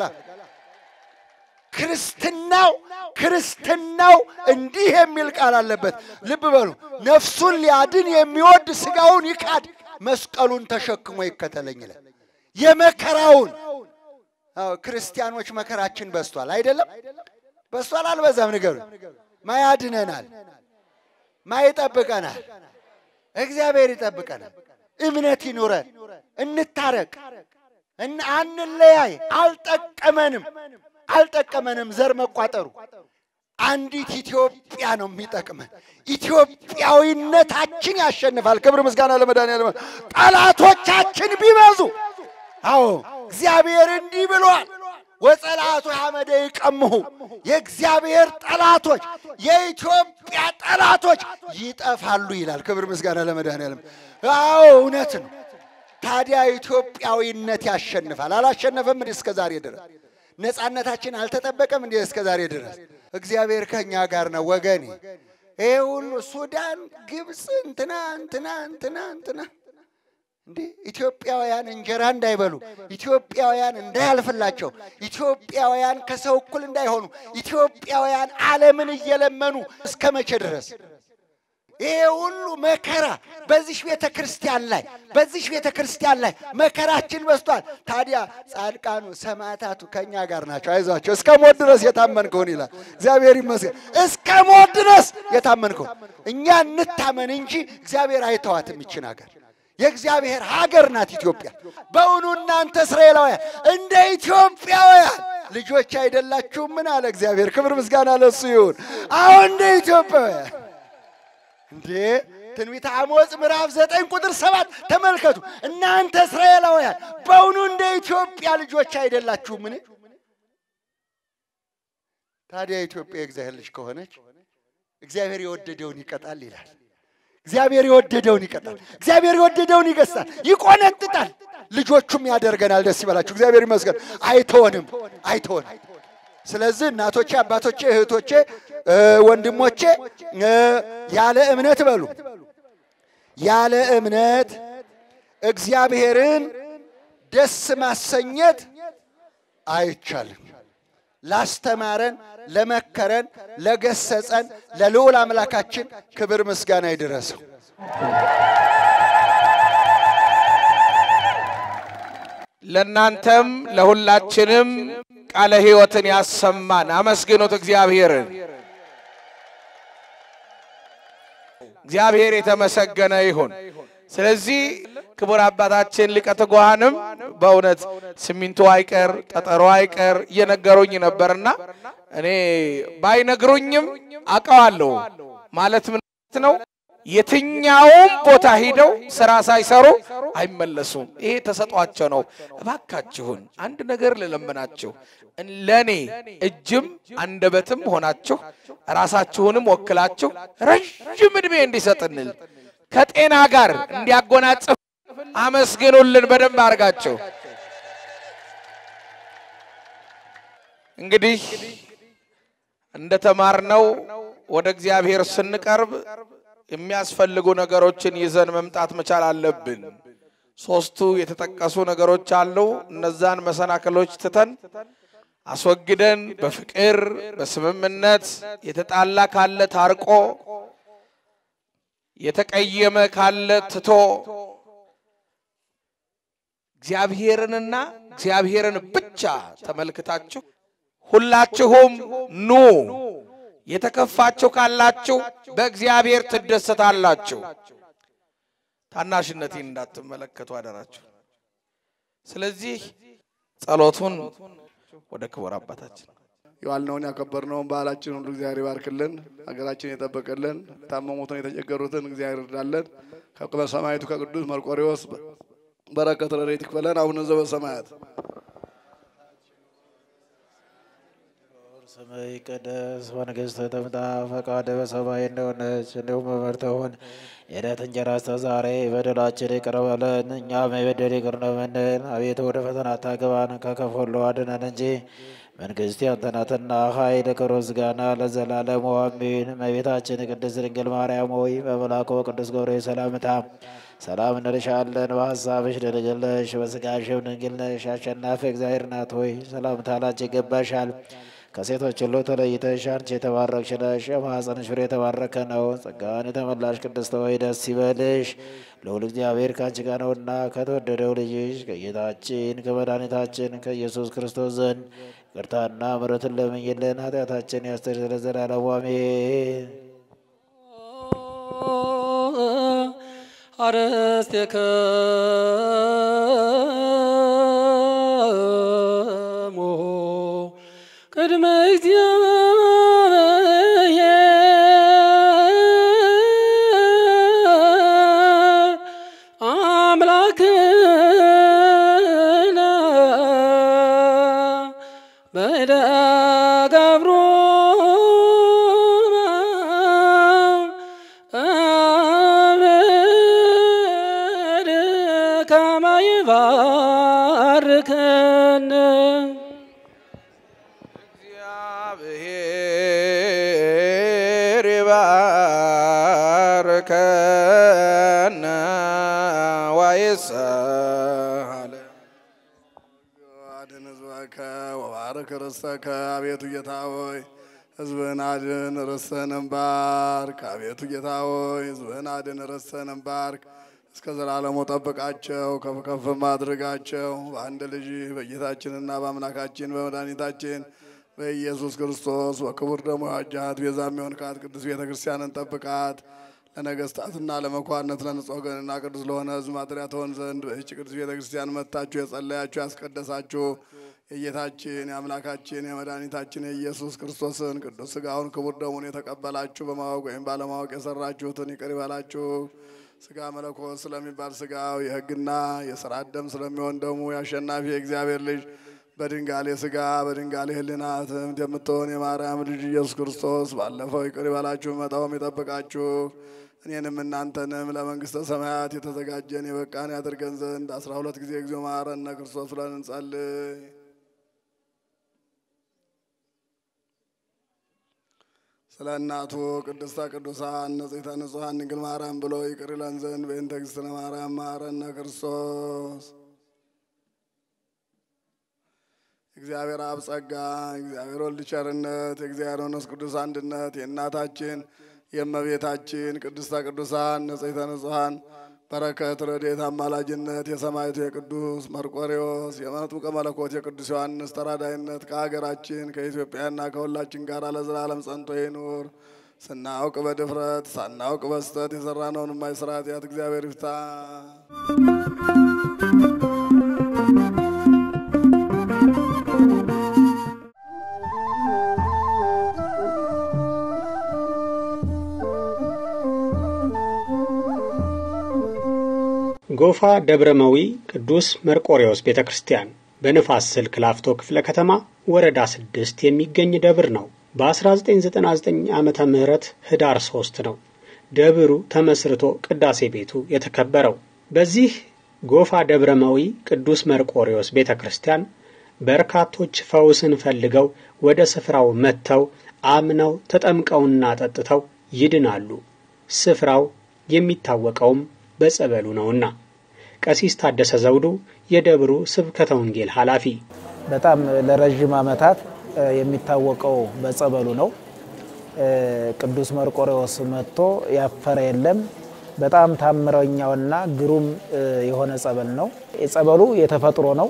Speaker 4: ክርስትናው ክርስትናው እንዲህ የሚል ቃል አለበት። ልብ በሉ። ነፍሱን ሊያድን የሚወድ ሥጋውን ይካድ፣ መስቀሉን ተሸክሞ ይከተለኝ ይላል። የመከራውን አዎ ክርስቲያኖች መከራችን በስቷል አይደለም? በስቷል አልበዛም? ንገሩ። ማያድነናል፣ ማይጠብቀናል። እግዚአብሔር ይጠብቀናል። እምነት ይኑረን፣ እንታረቅ፣ አንለያይ። አልጠቀመንም፣ አልጠቀመንም ዘር መቋጠሩ። አንዲት ኢትዮጵያ ነው የሚጠቅመን። ኢትዮጵያዊነታችን ያሸንፋል። ክብር ምስጋና ለመድኃኒዓለም። ጠላቶቻችን ቢበዙ አዎ እግዚአብሔር እንዲህ ብሏል፣ ወጸላቱ ሐመደ ይቀምሁ የእግዚአብሔር ጠላቶች የኢትዮጵያ ጠላቶች ይጠፋሉ ይላል። ክብር ምስጋና ለመድኃኒዓለም። አዎ እውነት ነው። ታዲያ ኢትዮጵያዊነት ያሸንፋል። አላሸነፈም እንዴ? እስከ ዛሬ ድረስ ነፃነታችን አልተጠበቀም እንዴ? እስከ ዛሬ ድረስ እግዚአብሔር ከእኛ ጋር ነው ወገኔ። ይሄ ሁሉ ሱዳን፣ ግብፅ፣ እንትና እንትና እንትና እንትና እንዴ ኢትዮጵያውያን እንጀራ እንዳይበሉ፣ ኢትዮጵያውያን እንዳያልፍላቸው፣ ኢትዮጵያውያን ከሰው እኩል እንዳይሆኑ፣ ኢትዮጵያውያን ዓለምን እየለመኑ እስከ መቼ ድረስ? ይሄ ሁሉ መከራ በዚህ ቤተ ክርስቲያን ላይ በዚህ ቤተ ክርስቲያን ላይ መከራችን በዝቷል። ታዲያ ጻድቃኑ ሰማዕታቱ ከእኛ ጋር ናቸው። አይዟቸው እስከ ሞት ድረስ የታመንከውን ይላል እግዚአብሔር ይመስገን። እስከ ሞት ድረስ የታመንከውን እኛ እንታመን እንጂ እግዚአብሔር አይተዋትም ይችን ሀገር የእግዚአብሔር ሀገር ናት ኢትዮጵያ። በእውኑ እናንተ እስራኤላውያን እንደ ኢትዮጵያውያን ልጆች አይደላችሁም? ምን አለ እግዚአብሔር። ክብር ምስጋና ለሱ ይሁን። አሁን እንደ ኢትዮጵያውያን እንዴ ትንቢተ አሞጽ ምዕራፍ ዘጠኝ ቁጥር ሰባት ተመልከቱ። እናንተ እስራኤላውያን በእውኑ እንደ ኢትዮጵያ ልጆች አይደላችሁምን? ታዲያ ኢትዮጵያ የእግዚአብሔር ልጅ ከሆነች እግዚአብሔር የወደደውን ይቀጣል ይላል። እግዚአብሔር የወደደውን ይቀጣል። እግዚአብሔር የወደደውን ይገሳል፣ ይቆነጥጣል፣ ልጆቹም ያደርገናል። ደስ ይበላችሁ። እግዚአብሔር ይመስገን። አይተወንም፣ አይተወንም። ስለዚህ እናቶቼ፣ አባቶቼ፣ እህቶቼ፣ እ፣ ወንድሞቼ እ፣ ያለ እምነት በሉ ያለ እምነት እግዚአብሔርን ደስ ማሰኘት አይቻልም። ላስተማረን፣ ለመከረን፣ ለገሰጸን ለልዑል አምላካችን ክብር ምስጋና ይድረሰው።
Speaker 3: ለእናንተም ለሁላችንም ቃለ ሕይወትን ያሰማን። አመስግኑት እግዚአብሔርን። እግዚአብሔር የተመሰገነ ይሁን። ስለዚህ ክቡር አባታችን ሊቀ ትጉሃንም በእውነት ሲሚንቶ አይቀር ጠጠሮ አይቀር እየነገሩኝ ነበርና እኔ ባይነግሩኝም አውቀዋለሁ ማለት ምንት ነው። የትኛውም ቦታ ሂደው ስራ ሳይሰሩ አይመለሱም። ይሄ ተሰጧቸው ነው። እባካችሁን አንድ ነገር ልለምናችሁ፣ ለእኔ እጅም አንደበትም ሆናችሁ ራሳችሁንም ወክላችሁ ረዥም ዕድሜ እንዲሰጥንል ከጤና ጋር እንዲያጎናጽፍ አመስግኑልን በደንብ አድርጋችሁ። እንግዲህ እንደተማርነው ወደ እግዚአብሔር ስንቀርብ የሚያስፈልጉ ነገሮችን ይዘን መምጣት መቻል አለብን። ሶስቱ የተጠቀሱ ነገሮች አሉ። እነዛን መሰናክሎች ትተን አስወግደን በፍቅር በስምምነት የተጣላ ካለ ታርቆ የተቀየመ ካለ ትቶ እግዚአብሔርንና እግዚአብሔርን ብቻ ተመልክታችሁ ሁላችሁም ኑ የተከፋችሁ ካላችሁ በእግዚአብሔር ትደሰታላችሁ። ታናሽነቴን እንዳትመለከቱ አደራችሁ። ስለዚህ ጸሎቱን ወደ ክቡር አባታችን
Speaker 5: የዋልነውን ያከበርነውን ባህላችን ሁሉ እግዚአብሔር ይባርክልን፣ ሀገራችን የጠበቅልን፣ የታመሙትን የተቸገሩትን እግዚአብሔር ይርዳለን። ከሰማዕቱ ከቅዱስ መርቆሬዎስ በረከት ረድኤት ይክፈለን። አቡነ ዘበሰማያት
Speaker 6: ስምህ ይቀደስ፣ መንግሥትህ ትምጣ፣ ፈቃድህ በሰማይ እንደሆነች እንዲሁም በምድር ትሁን። የዕለት እንጀራችንን ስጠን ዛሬ፣ በደላችንን ይቅር በለን እኛም የበደሉንን ይቅር እንደምንል። አቤቱ ወደ ፈተና አታግባን፣ ከክፉ ሁሉ አድነን እንጂ መንግሥት ያንተ ናትና፣ ኃይል፣ ክብር፣ ምስጋና ለዘላለሙ አሜን። እመቤታችን ቅድስት ድንግል ማርያም ሆይ በመልአኩ በቅዱስ ገብርኤል ሰላምታ ሰላም እንልሻለን። በሐሳብሽ ድንግል ነሽ፣ በሥጋሽም ድንግል ነሽ። አሸናፊ እግዚአብሔር ናት ሆይ ሰላምታ ላንቺ ይገባሻል። ከሴቶች ሁሉ ተለይተሽ አንቺ የተባረክሽ ነሽ፣ የማኅፀንሽ ፍሬ የተባረከ ነው። ጸጋን የተመላሽ ቅድስት ሆይ ደስ ይበልሽ፣ ልዑል እግዚአብሔር ከአንቺ ጋር ነውና ከተወደደው ልጅሽ ከጌታችን ከመድኃኒታችን ከኢየሱስ ክርስቶስ ዘንድ ይቅርታና ምሕረትን ለምኝልን ኃጢአታችን ያስተሰርይ ለዘላለሙ አሜን።
Speaker 7: አርስትከሙ ቅድመ እግዚአብሔር አምላክነ በደገብሩነ አብድ ከመ ይባርከነ
Speaker 3: እግዚአብሔር ይባርከነ ወይስሐለ
Speaker 5: አድን ሕዝበከ ወባርክ ርስተከ አቤቱ ጌታ ሆይ ሕዝብህን አድን ርስትህንም ባርክ። አቤቱ ጌታ ሆይ ሕዝብህን አድን ርስትህንም ባርክ። እስከ ዘላለሙ ጠብቃቸው፣ ከፍ ከፍም አድርጋቸው። በአንድ ልጅ በጌታችንና በአምላካችን በመድኃኒታችን በኢየሱስ ክርስቶስ በክቡር ደሙ ያዋጃት ቤዛ የሚሆንካት ቅዱስ ቤተ ክርስቲያንን ጠብቃት። ለነገስታትና ለመኳንንት ለንጹሕ ወገንና ቅዱስ ለሆነ ሕዝብ ማደሪያ ትሆን ዘንድ በይህች ቅዱስ ቤተ ክርስቲያን መጥታችሁ የጸለያችሁ ያስቀደሳችሁ የጌታችን የአምላካችን የመድኃኒታችን የኢየሱስ ክርስቶስን ቅዱስ ሥጋውን ክቡር ደሙን የተቀበላችሁ በማወቅ ወይም ባለማወቅ የሰራችሁትን ይቅር ይበላችሁ። ሥጋ መለኮት ስለሚባል ሥጋው የሕግና የሥርዓት ደም ስለሚሆን ደሙ የአሸናፊ የእግዚአብሔር ልጅ በድንጋሌ ሥጋ በድንጋሌ ሕሊና ትምት የምትሆን የማርያም ልጅ ኢየሱስ ክርስቶስ ባለፈው ይቅር ይበላችሁ መጣውም ይጠብቃችሁ እኔንም እናንተንም ለመንግሥተ ሰማያት የተዘጋጀን የበቃን ያድርገን ዘንድ አስራ ሁለት ጊዜ እግዚኦ መሐረነ ክርስቶስ ብለን እንጸልይ። ስለ እናቱ ቅድስተ ቅዱሳን ንጽሕተ ንጹሐን ድንግል ማርያም ብሎ ይቅር ይለን ዘንድ በእንተ እግዝእትነ ማርያም መሐረነ ክርስቶስ። እግዚአብሔር አብ ጸጋ፣ እግዚአብሔር ወልድ ቸርነት፣ የእግዚአብሔር መንፈስ ቅዱስ አንድነት የእናታችን የእመቤታችን ቅድስተ ቅዱሳን ንጽሕተ ንጹሐን በረከት ረድኤት አማላጅነት የሰማዕቱ የቅዱስ መርቆሬዎስ የመጥምቀ መለኮት የቅዱስ ዮሐንስ ተራዳይነት ከሀገራችን ከኢትዮጵያና ከሁላችን ጋር ለዘላለም ጸንቶ ይኑር። ስናውቅ በድፍረት ሳናውቅ በስተት የሰራነውን የማይሰራ ኃጢአት እግዚአብሔር ይፍታ።
Speaker 1: ጎፋ ደብረመዊ ቅዱስ መርቆሬዎስ ቤተ ክርስቲያን በንፋስ ስልክ ላፍቶ ክፍለ ከተማ ወረዳ ስድስት የሚገኝ ደብር ነው። በ1999 ዓመተ ምህረት ህዳር ሶስት ነው ደብሩ ተመስርቶ ቅዳሴ ቤቱ የተከበረው። በዚህ ጎፋ ደብረመዊ ቅዱስ መርቆሬዎስ ቤተ ክርስቲያን በርካቶች ፈውስን ፈልገው ወደ ስፍራው መጥተው አምነው ተጠምቀውና ጠጥተው ይድናሉ። ስፍራው የሚታወቀውም በጸበሉ ነውና። ቀሲስ ታደሰ ዘውዱ የደብሩ ስብከተ ወንጌል ኃላፊ፣
Speaker 6: በጣም ለረዥም ዓመታት የሚታወቀው በጸበሉ ነው። ቅዱስ መርቆሬዎስ መጥቶ ያፈረ የለም። በጣም ታምረኛውና ግሩም የሆነ ጸበል ነው። የጸበሉ የተፈጥሮ ነው፣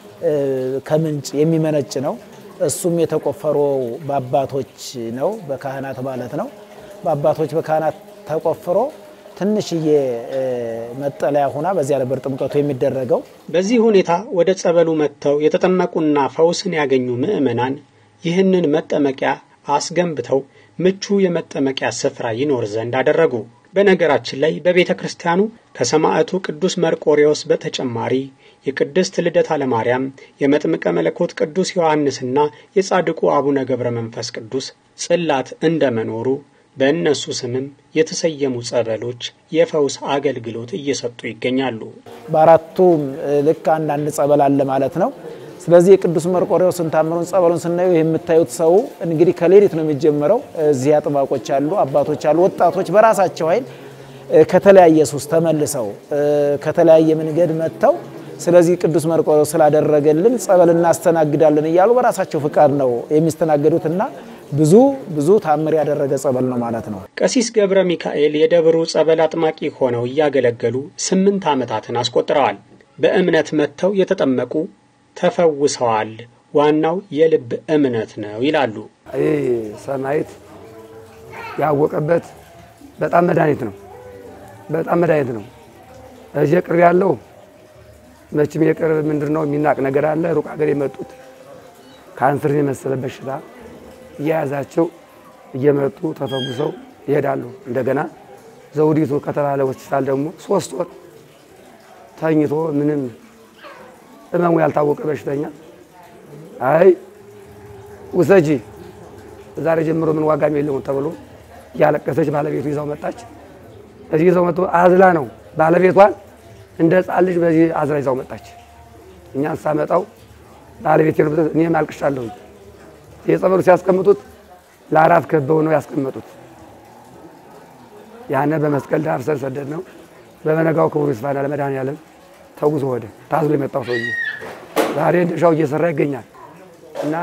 Speaker 6: ከምንጭ የሚመነጭ ነው። እሱም የተቆፈረው በአባቶች ነው፣ በካህናት ማለት ነው። በአባቶች በካህናት ተቆፍሮ ትንሽዬ መጠለያ ሆና በዚያ ነበር ጥምቀቱ የሚደረገው።
Speaker 1: በዚህ ሁኔታ ወደ ጸበሉ መጥተው የተጠመቁና ፈውስን ያገኙ ምዕመናን ይህንን መጠመቂያ አስገንብተው ምቹ የመጠመቂያ ስፍራ ይኖር ዘንድ አደረጉ። በነገራችን ላይ በቤተ ክርስቲያኑ ከሰማዕቱ ቅዱስ መርቆሬዎስ በተጨማሪ የቅድስት ልደታ ለማርያም፣ የመጥምቀ መለኮት ቅዱስ ዮሐንስና የጻድቁ አቡነ ገብረ መንፈስ ቅዱስ ጽላት እንደመኖሩ በእነሱ ስምም የተሰየሙ ጸበሎች የፈውስ አገልግሎት እየሰጡ ይገኛሉ።
Speaker 6: በአራቱም ልክ አንዳንድ ጸበል አለ ማለት ነው። ስለዚህ የቅዱስ መርቆሬዎስን ታምሩን ጸበሉን ስናየው የምታዩት ሰው እንግዲህ ከሌሊት ነው የሚጀምረው። እዚህ አጥባቆች አሉ፣ አባቶች አሉ፣ ወጣቶች በራሳቸው ኃይል ከተለያየ ሱስ ተመልሰው ከተለያየ መንገድ መጥተው ስለዚህ ቅዱስ መርቆሬዎስ ስላደረገልን ጸበል እናስተናግዳለን እያሉ በራሳቸው ፍቃድ ነው የሚስተናገዱትና ብዙ ብዙ ታምር ያደረገ ጸበል ነው ማለት ነው።
Speaker 1: ቀሲስ ገብረ ሚካኤል የደብሩ ጸበል አጥማቂ ሆነው እያገለገሉ ስምንት ዓመታትን አስቆጥረዋል። በእምነት መጥተው የተጠመቁ ተፈውሰዋል። ዋናው የልብ እምነት ነው ይላሉ።
Speaker 8: ይህ ሰማዕት ያወቀበት በጣም መድኃኒት ነው። በጣም መድኃኒት ነው። እዚህ ቅርብ ያለው መቼም የቅርብ ምንድን ነው የሚናቅ ነገር አለ። ሩቅ ሀገር የመጡት ካንሰርን የመሰለ በሽታ እየያዛቸው እየመጡ ተፈጉሰው ይሄዳሉ። እንደገና ዘውዲቱ ከተባለ ሆስፒታል ደግሞ ሶስት ወር ተኝቶ ምንም ህመሙ ያልታወቀ በሽተኛ አይ ውሰጂ ዛሬ ጀምሮ ምን ዋጋም የለውም ተብሎ እያለቀሰች ባለቤቱ ይዛው መጣች። እዚህ ይዘው መጥቶ አዝላ ነው ባለቤቷን እንደ ሕፃን ልጅ በዚህ አዝላ ይዛው መጣች። እኛን ሳመጣው ባለቤት እኔም አልቅሻለሁ። የጸበሉ ሲያስቀምጡት ለአራት ከበው ነው ያስቀመጡት። ያነ በመስቀል ዳር ስር ሰደድ ነው። በመነጋው ክቡር ይስፋና ለመድኃኔዓለም ተጉዞ ወደ ታዝሎ የመጣው ሰውዬ ዛሬ እንደሻው እየሰራ ይገኛል። እና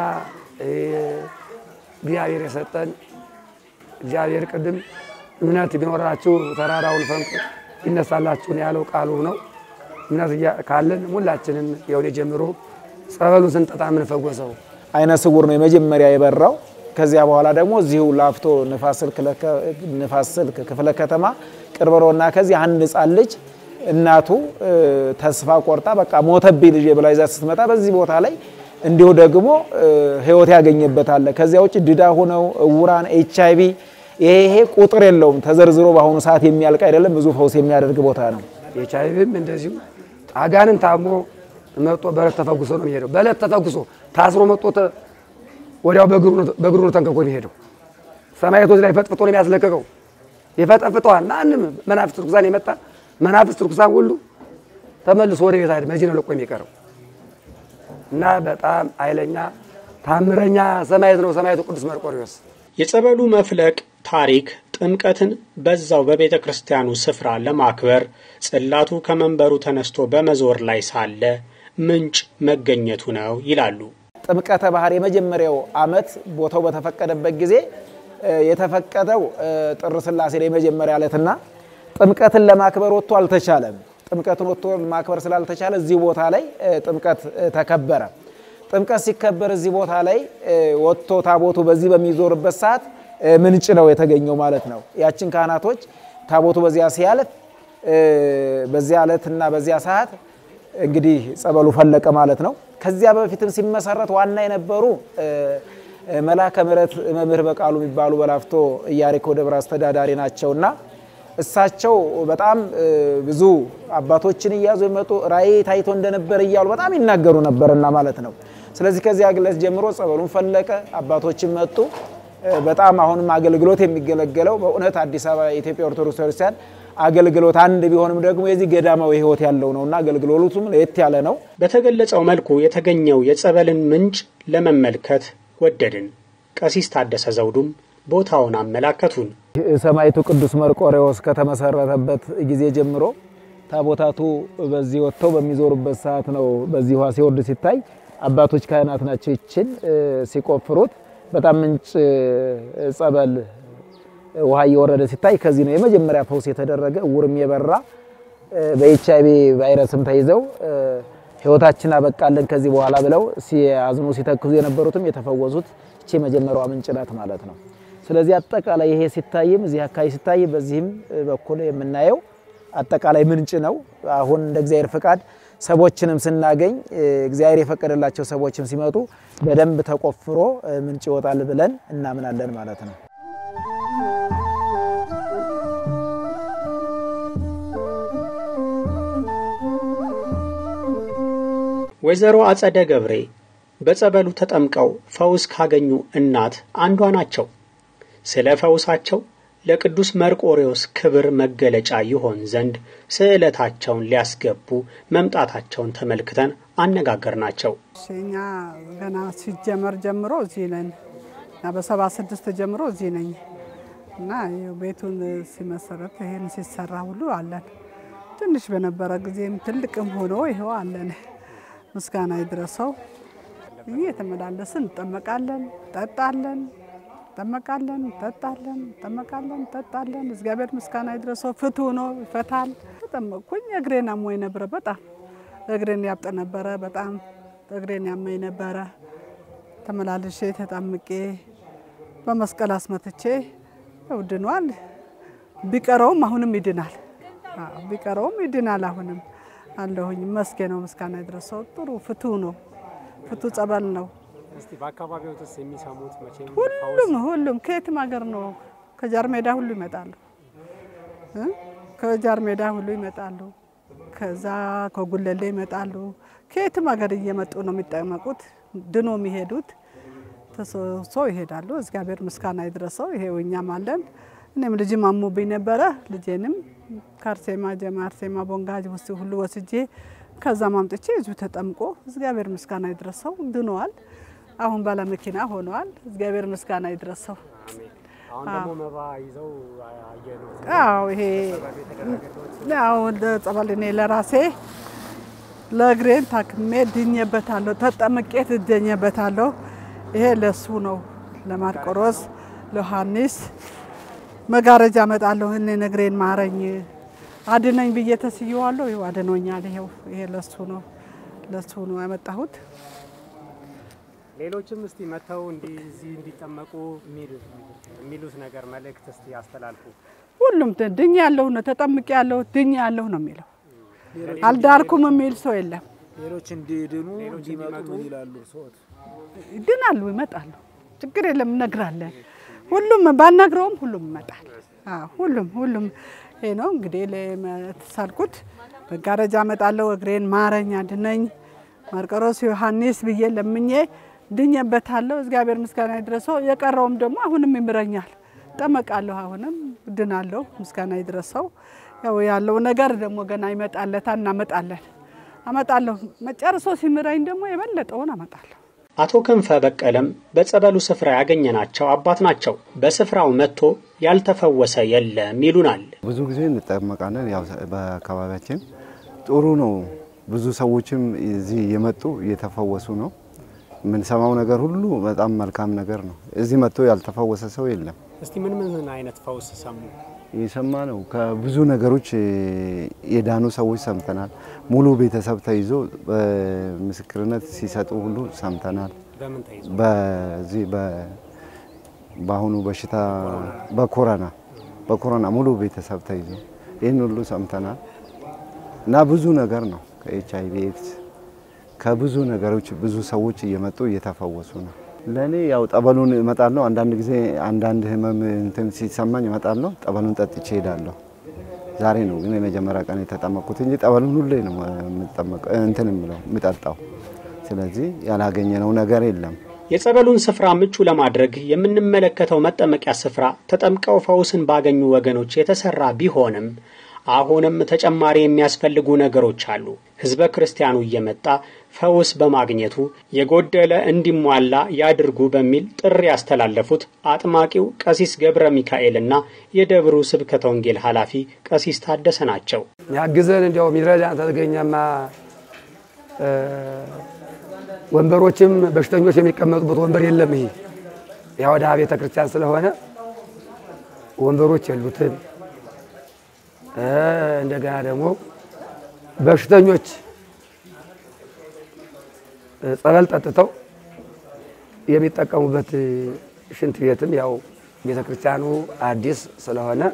Speaker 8: እግዚአብሔር የሰጠን እግዚአብሔር ቅድም እምነት ቢኖራችሁ ተራራውን ፈንቁ ይነሳላችሁ ያለው ቃሉ ነው። እምነት ካለን ሁላችንም የሆነ ጀምሮ ጸበሉን ስንጠጣ የምንፈወሰው
Speaker 6: አይነ ስውር ነው የመጀመሪያ የበራው። ከዚያ በኋላ ደግሞ እዚሁ ላፍቶ ንፋስ ስልክ ክፍለ ከተማ ቅርበሮና ከዚህ አንድ ሕፃን ልጅ እናቱ ተስፋ ቆርጣ በቃ ሞተብኝ ልጄ ብላ ይዛ ስትመጣ በዚህ ቦታ ላይ እንዲሁ ደግሞ ህይወት ያገኘበታል። ከዚያ ውጭ ድዳ ሆነው እውራን፣ ኤች አይቪ ይሄ ይሄ ቁጥር የለውም ተዘርዝሮ በአሁኑ ሰዓት የሚያልቅ አይደለም። ብዙ ፈውስ የሚያደርግ ቦታ ነው።
Speaker 8: ኤች አይቪም እንደዚሁ አጋንን ታሞ መጦ በዕለት ተፈጉሶ ነው የሚሄደው። በዕለት ተፈጉሶ ታስሮ መጦ ወዲያው በእግሩ ነው ተንከኮ የሚሄደው። ሰማዕቶች ላይ ፈጥፍጦ ነው የሚያስለቀቀው። ይፈጠፍጠዋል። ማንም መናፍስት ርኩሳን የመጣ መናፍስት ርኩሳን ሁሉ ተመልሶ ወደ ቤት አይደል መዚህ ነው ለቆ የሚቀረው እና በጣም ኃይለኛ ታምረኛ ሰማዕት ነው ሰማዕቱ ቅዱስ መርቆሬዎስ።
Speaker 1: የጸበሉ መፍለቅ ታሪክ ጥምቀትን በዛው በቤተ ክርስቲያኑ ስፍራ ለማክበር ጽላቱ ከመንበሩ ተነስቶ በመዞር ላይ ሳለ ምንጭ መገኘቱ ነው ይላሉ።
Speaker 6: ጥምቀተ ባህር የመጀመሪያው ዓመት ቦታው በተፈቀደበት ጊዜ የተፈቀደው ጥር ስላሴ ላይ የመጀመሪያ ዕለትና ጥምቀትን ለማክበር ወጥቶ አልተቻለም። ጥምቀትን ወጥቶ ማክበር ስላልተቻለ እዚህ ቦታ ላይ ጥምቀት ተከበረ። ጥምቀት ሲከበር እዚህ ቦታ ላይ ወጥቶ ታቦቱ በዚህ በሚዞርበት ሰዓት ምንጭ ነው የተገኘው ማለት ነው። ያችን ካህናቶች ታቦቱ በዚያ ሲያልፍ በዚያ ዕለትና በዚያ ሰዓት እንግዲህ ጸበሉ ፈለቀ ማለት ነው። ከዚያ በፊትም ሲመሰረት ዋና የነበሩ መላከ ምሕረት መምህር በቃሉ የሚባሉ በላፍቶ ኢያሪኮ ደብረ አስተዳዳሪ ናቸውና እሳቸው በጣም ብዙ አባቶችን እያዙ የመጡ ራእይ ታይቶ እንደነበር እያሉ በጣም ይናገሩ ነበርና ማለት ነው። ስለዚህ ከዚያ ግለት ጀምሮ ጸበሉን ፈለቀ፣ አባቶችን መጡ። በጣም አሁንም አገልግሎት የሚገለገለው በእውነት አዲስ አበባ የኢትዮጵያ ኦርቶዶክስ ቤተክርስቲያን አገልግሎት አንድ ቢሆንም ደግሞ የዚህ ገዳማዊ ሕይወት ያለው ነውና አገልግሎቱም ለየት ያለ ነው።
Speaker 1: በተገለጸው መልኩ የተገኘው የጸበልን ምንጭ ለመመልከት ወደድን። ቀሲስ ታደሰ ዘውዱም ቦታውን አመላከቱን።
Speaker 6: ሰማዕቱ ቅዱስ መርቆሬዎስ ከተመሰረተበት ጊዜ ጀምሮ ታቦታቱ በዚህ ወጥተው በሚዞሩበት ሰዓት ነው በዚህ ውሃ ሲወርድ ሲታይ አባቶች ካህናት ናቸው ይችን ሲቆፍሩት በጣም ምንጭ ጸበል ውሃ እየወረደ ሲታይ ከዚህ ነው የመጀመሪያ ፈውስ የተደረገ። እውርም የበራ በኤች አይቪ ቫይረስም ተይዘው ህይወታችን አበቃለን ከዚህ በኋላ ብለው ሲያዝኑ ሲተክዙ የነበሩትም የተፈወሱት እቺ የመጀመሪያዋ ምንጭ ናት ማለት ነው። ስለዚህ አጠቃላይ ይሄ ሲታይም እዚህ አካባቢ ሲታይ በዚህም በኩል የምናየው አጠቃላይ ምንጭ ነው። አሁን እንደ እግዚአብሔር ፍቃድ ሰዎችንም ስናገኝ እግዚአብሔር የፈቀደላቸው ሰዎችም ሲመጡ በደንብ ተቆፍሮ ምንጭ ይወጣል ብለን እናምናለን ማለት ነው።
Speaker 1: ወይዘሮ አጸደ ገብሬ በጸበሉ ተጠምቀው ፈውስ ካገኙ እናት አንዷ ናቸው። ስለ ፈውሳቸው ለቅዱስ መርቆሬዎስ ክብር መገለጫ ይሆን ዘንድ ስዕለታቸውን ሊያስገቡ መምጣታቸውን ተመልክተን አነጋገርናቸው።
Speaker 9: እኛ ገና ሲጀመር ጀምሮ እዚህ ነን እና በሰባ ስድስት ጀምሮ እዚህ ነኝ እና ይኸው ቤቱን ሲመሰረት ይሄን ሲሰራ ሁሉ አለን። ትንሽ በነበረ ጊዜም ትልቅም ሆኖ ይኸው አለን። ምስጋና ይድረሰው። እየተመላለስን እንጠመቃለን፣ ጠጣለን እንጠመቃለን፣ እንጠጣለን፣ እንጠመቃለን፣ እንጠጣለን። እግዚአብሔር ምስጋና ይድረሰው። ፍቱ ነው ይፈታል። ተጠመቅኩኝ። እግሬን አሞኝ ነበረ። በጣም እግሬን ያብጥ ነበረ። በጣም እግሬን ያመኝ ነበረ። ተመላልሼ ተጣምቄ በመስቀል አስመትቼ ያው ድኗል። ቢቀረውም አሁንም ይድናል። አዎ ቢቀረውም ይድናል። አሁንም አለሁኝ። መስገነው ምስጋና ይድረሰው። ጥሩ ፍቱ ነው። ፍቱ ጸበል ነው።
Speaker 1: እስቲ በአካባቢው ውስጥ የሚሰሙት መቼም
Speaker 9: ሁሉም ሁሉም ከየትም ሀገር ነው። ከጃር ሜዳ ሁሉ ይመጣሉ እ ከጃር ሜዳ ሁሉ ይመጣሉ። ከዛ ከጉለሌ ይመጣሉ። ከየትም ሀገር እየመጡ ነው የሚጠመቁት። ድኖ የሚሄዱት ተሰብሶ ይሄዳሉ። እግዚአብሔር ምስጋና ይድረሰው። ይሄው እኛም አለን። እኔም ልጅም አሞብኝ ነበረ። ልጄንም ከአርሴማ ጀማ አርሴማ ቦንጋጅ ውስጥ ሁሉ ወስጄ ከዛ ማምጥቼ እዚሁ ተጠምቆ እግዚአብሔር ምስጋና ይድረሰው ድነዋል። አሁን ባለ መኪና ሆነዋል። እግዚአብሔር ምስጋና ይድረሰው።
Speaker 1: አሁን ደግሞ መባ ይዘው አየኑት።
Speaker 9: አዎ ይሄ ያው እንደ ጸበል እኔ ለራሴ ለእግሬን ታክሜ ድኜበታለሁ፣ ተጠምቄ ትደኘበታለሁ። ይሄ ለሱ ነው፣ ለማርቆሮስ ለዮሐንስ መጋረጃ እመጣለሁ። እኔ እግሬን ማረኝ አድነኝ ብዬ ተስየዋለሁ። ይኸው አድኖኛል። ይኸው ይሄ ለሱ ነው፣ ለሱ ነው ያመጣሁት።
Speaker 1: ሌሎችም እስቲ መጥተው እንዲህ እዚህ እንዲጠመቁ የሚሉት የሚሉት ነገር መልእክት እስቲ ያስተላልፉ።
Speaker 9: ሁሉም ድኝ ያለሁ ነው ተጠምቄ ያለሁ ድኝ ያለሁ ነው የሚለው። አልዳርኩም የሚል ሰው የለም።
Speaker 6: ሌሎች እንዲድኑ እንዲመጡ ይላሉ ሰዎች
Speaker 9: ይድናሉ፣ ይመጣሉ። ችግር የለም፣ እነግራለን። ሁሉም ባልነግረውም ሁሉም ይመጣል። አዎ ሁሉም ሁሉም ይሄ ነው እንግዲህ ለተሳልኩት መጋረጃ እመጣለሁ። እግሬን ማረኝ አድነኝ ማርቆሮስ ዮሐንስ ብዬ ለምኜ ድኜበታለሁ። እግዚአብሔር ምስጋና ይድረሰው። የቀረውም ደግሞ አሁንም ይምረኛል። ጠመቃለሁ፣ አሁንም ድናለሁ። ምስጋና ይድረሰው። ያው ያለው ነገር ደግሞ ገና ይመጣለታል። እናመጣለን፣ አመጣለሁ። መጨረሶ ሲምረኝ ደግሞ የበለጠውን አመጣለሁ።
Speaker 1: አቶ ክንፈ በቀለም በጸበሉ ስፍራ ያገኘናቸው አባት ናቸው። በስፍራው መጥቶ ያልተፈወሰ የለም ይሉናል።
Speaker 10: ብዙ ጊዜ እንጠመቃለን። ያው በአካባቢያችን ጥሩ ነው። ብዙ ሰዎችም እዚህ እየመጡ እየተፈወሱ ነው። የምንሰማው ነገር ሁሉ በጣም መልካም ነገር ነው። እዚህ መጥቶ ያልተፈወሰ ሰው የለም።
Speaker 1: እስቲ ምን ምን አይነት ፈውስ ሰሙ?
Speaker 10: የሰማ ነው ከብዙ ነገሮች የዳኑ ሰዎች ሰምተናል። ሙሉ ቤተሰብ ተይዞ በምስክርነት ሲሰጡ ሁሉ ሰምተናል።
Speaker 1: በምን ተይዞ?
Speaker 10: በዚህ በአሁኑ በሽታ በኮረና በኮረና ሙሉ ቤተሰብ ተይዞ ይህን ሁሉ ሰምተናል እና ብዙ ነገር ነው ከኤች አይ ቪ ኤድስ ከብዙ ነገሮች ብዙ ሰዎች እየመጡ እየተፈወሱ ነው። ለእኔ ያው ጠበሉን እመጣለሁ። አንዳንድ ጊዜ አንዳንድ ህመም እንትን ሲሰማኝ እመጣለሁ። ጠበሉን ጠጥቼ እሄዳለሁ። ዛሬ ነው ግን የመጀመሪያ ቀን የተጠመቅኩት እንጂ ጠበሉን ሁሌ ነው የምጠመቀው እንትን የምለው የምጠጣው። ስለዚህ ያላገኘነው ነገር የለም።
Speaker 1: የጸበሉን ስፍራ ምቹ ለማድረግ የምንመለከተው መጠመቂያ ስፍራ ተጠምቀው ፈውስን ባገኙ ወገኖች የተሰራ ቢሆንም አሁንም ተጨማሪ የሚያስፈልጉ ነገሮች አሉ። ህዝበ ክርስቲያኑ እየመጣ ፈውስ በማግኘቱ የጎደለ እንዲሟላ ያድርጉ በሚል ጥሪ ያስተላለፉት አጥማቂው ቀሲስ ገብረ ሚካኤልና የደብሩ ስብከተ ወንጌል ኃላፊ ቀሲስ ታደሰ ናቸው።
Speaker 8: ያግዘን እንዲያው የሚረዳን ተገኘማ ወንበሮችም በሽተኞች የሚቀመጡበት ወንበር የለም። ይሄ ያው ወደ ቤተ ክርስቲያን ስለሆነ ወንበሮች የሉትም። እንደገና ደግሞ በሽተኞች ጸበል ጠጥተው የሚጠቀሙበት ሽንት ቤትም ያው ቤተ ክርስቲያኑ አዲስ ስለሆነ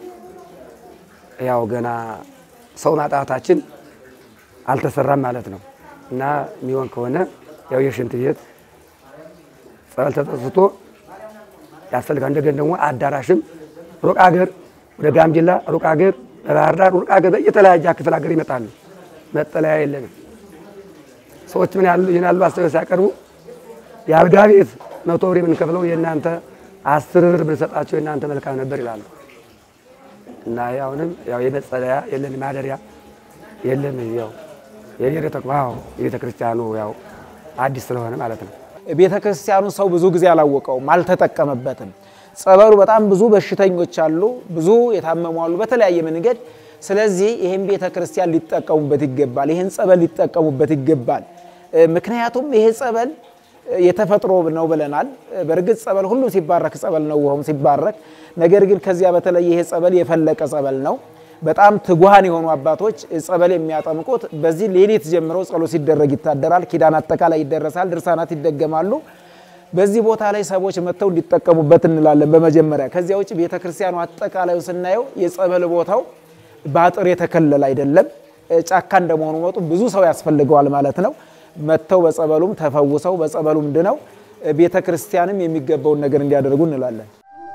Speaker 8: ያው ገና ሰው ማጣታችን አልተሰራም ማለት ነው እና የሚሆን ከሆነ ያው የሽንት ቤት ጸበል ተጠጥቶ ያስፈልጋል። እንደገና ደግሞ አዳራሽም ሩቅ ሀገር ወደ ጋምቤላ ሩቅ ሀገር በባህር ዳር ሩቅ ሀገር የተለያየ ክፍል ሀገር ይመጣሉ። መጠለያ የለንም። ሰዎች ምን ያሉ ይህን ያሉ አስተያየት ሲያቀርቡ የአልጋ ቤት መቶ ብር የምንከፍለው የእናንተ አስር ብር ብንሰጣቸው የእናንተ መልካም ነበር ይላሉ። እና አሁንም ያው የመጸለያ የለን ማደሪያ የለን። ያው የቤተ ተቋም የቤተ ክርስቲያኑ ያው አዲስ ስለሆነ ማለት ነው።
Speaker 6: ቤተ ክርስቲያኑ ሰው ብዙ ጊዜ አላወቀውም፣ አልተጠቀመበትም። ጸበሉ በጣም ብዙ በሽተኞች አሉ፣ ብዙ የታመሙ አሉ በተለያየ መንገድ። ስለዚህ ይህን ቤተ ክርስቲያን ሊጠቀሙበት ይገባል፣ ይህን ጸበል ሊጠቀሙበት ይገባል። ምክንያቱም ይሄ ጸበል የተፈጥሮ ነው ብለናል። በእርግጥ ጸበል ሁሉም ሲባረክ ጸበል ነው ውሃውም ሲባረክ፣ ነገር ግን ከዚያ በተለየ ይሄ ጸበል የፈለቀ ጸበል ነው። በጣም ትጉሃን የሆኑ አባቶች ጸበል የሚያጠምቁት በዚህ ሌሊት ጀምረው ጸሎት ሲደረግ ይታደራል። ኪዳን አጠቃላይ ይደረሳል፣ ድርሳናት ይደገማሉ። በዚህ ቦታ ላይ ሰዎች መጥተው እንዲጠቀሙበት እንላለን በመጀመሪያ። ከዚያ ውጭ ቤተ ክርስቲያኑ አጠቃላዩ ስናየው የጸበል ቦታው በአጥር የተከለለ አይደለም። ጫካ እንደመሆኑ መጡ ብዙ ሰው ያስፈልገዋል ማለት ነው። መጥተው በጸበሉም ተፈውሰው በጸበሉም ድነው ቤተ ክርስቲያንም የሚገባውን ነገር እንዲያደርጉ እንላለን።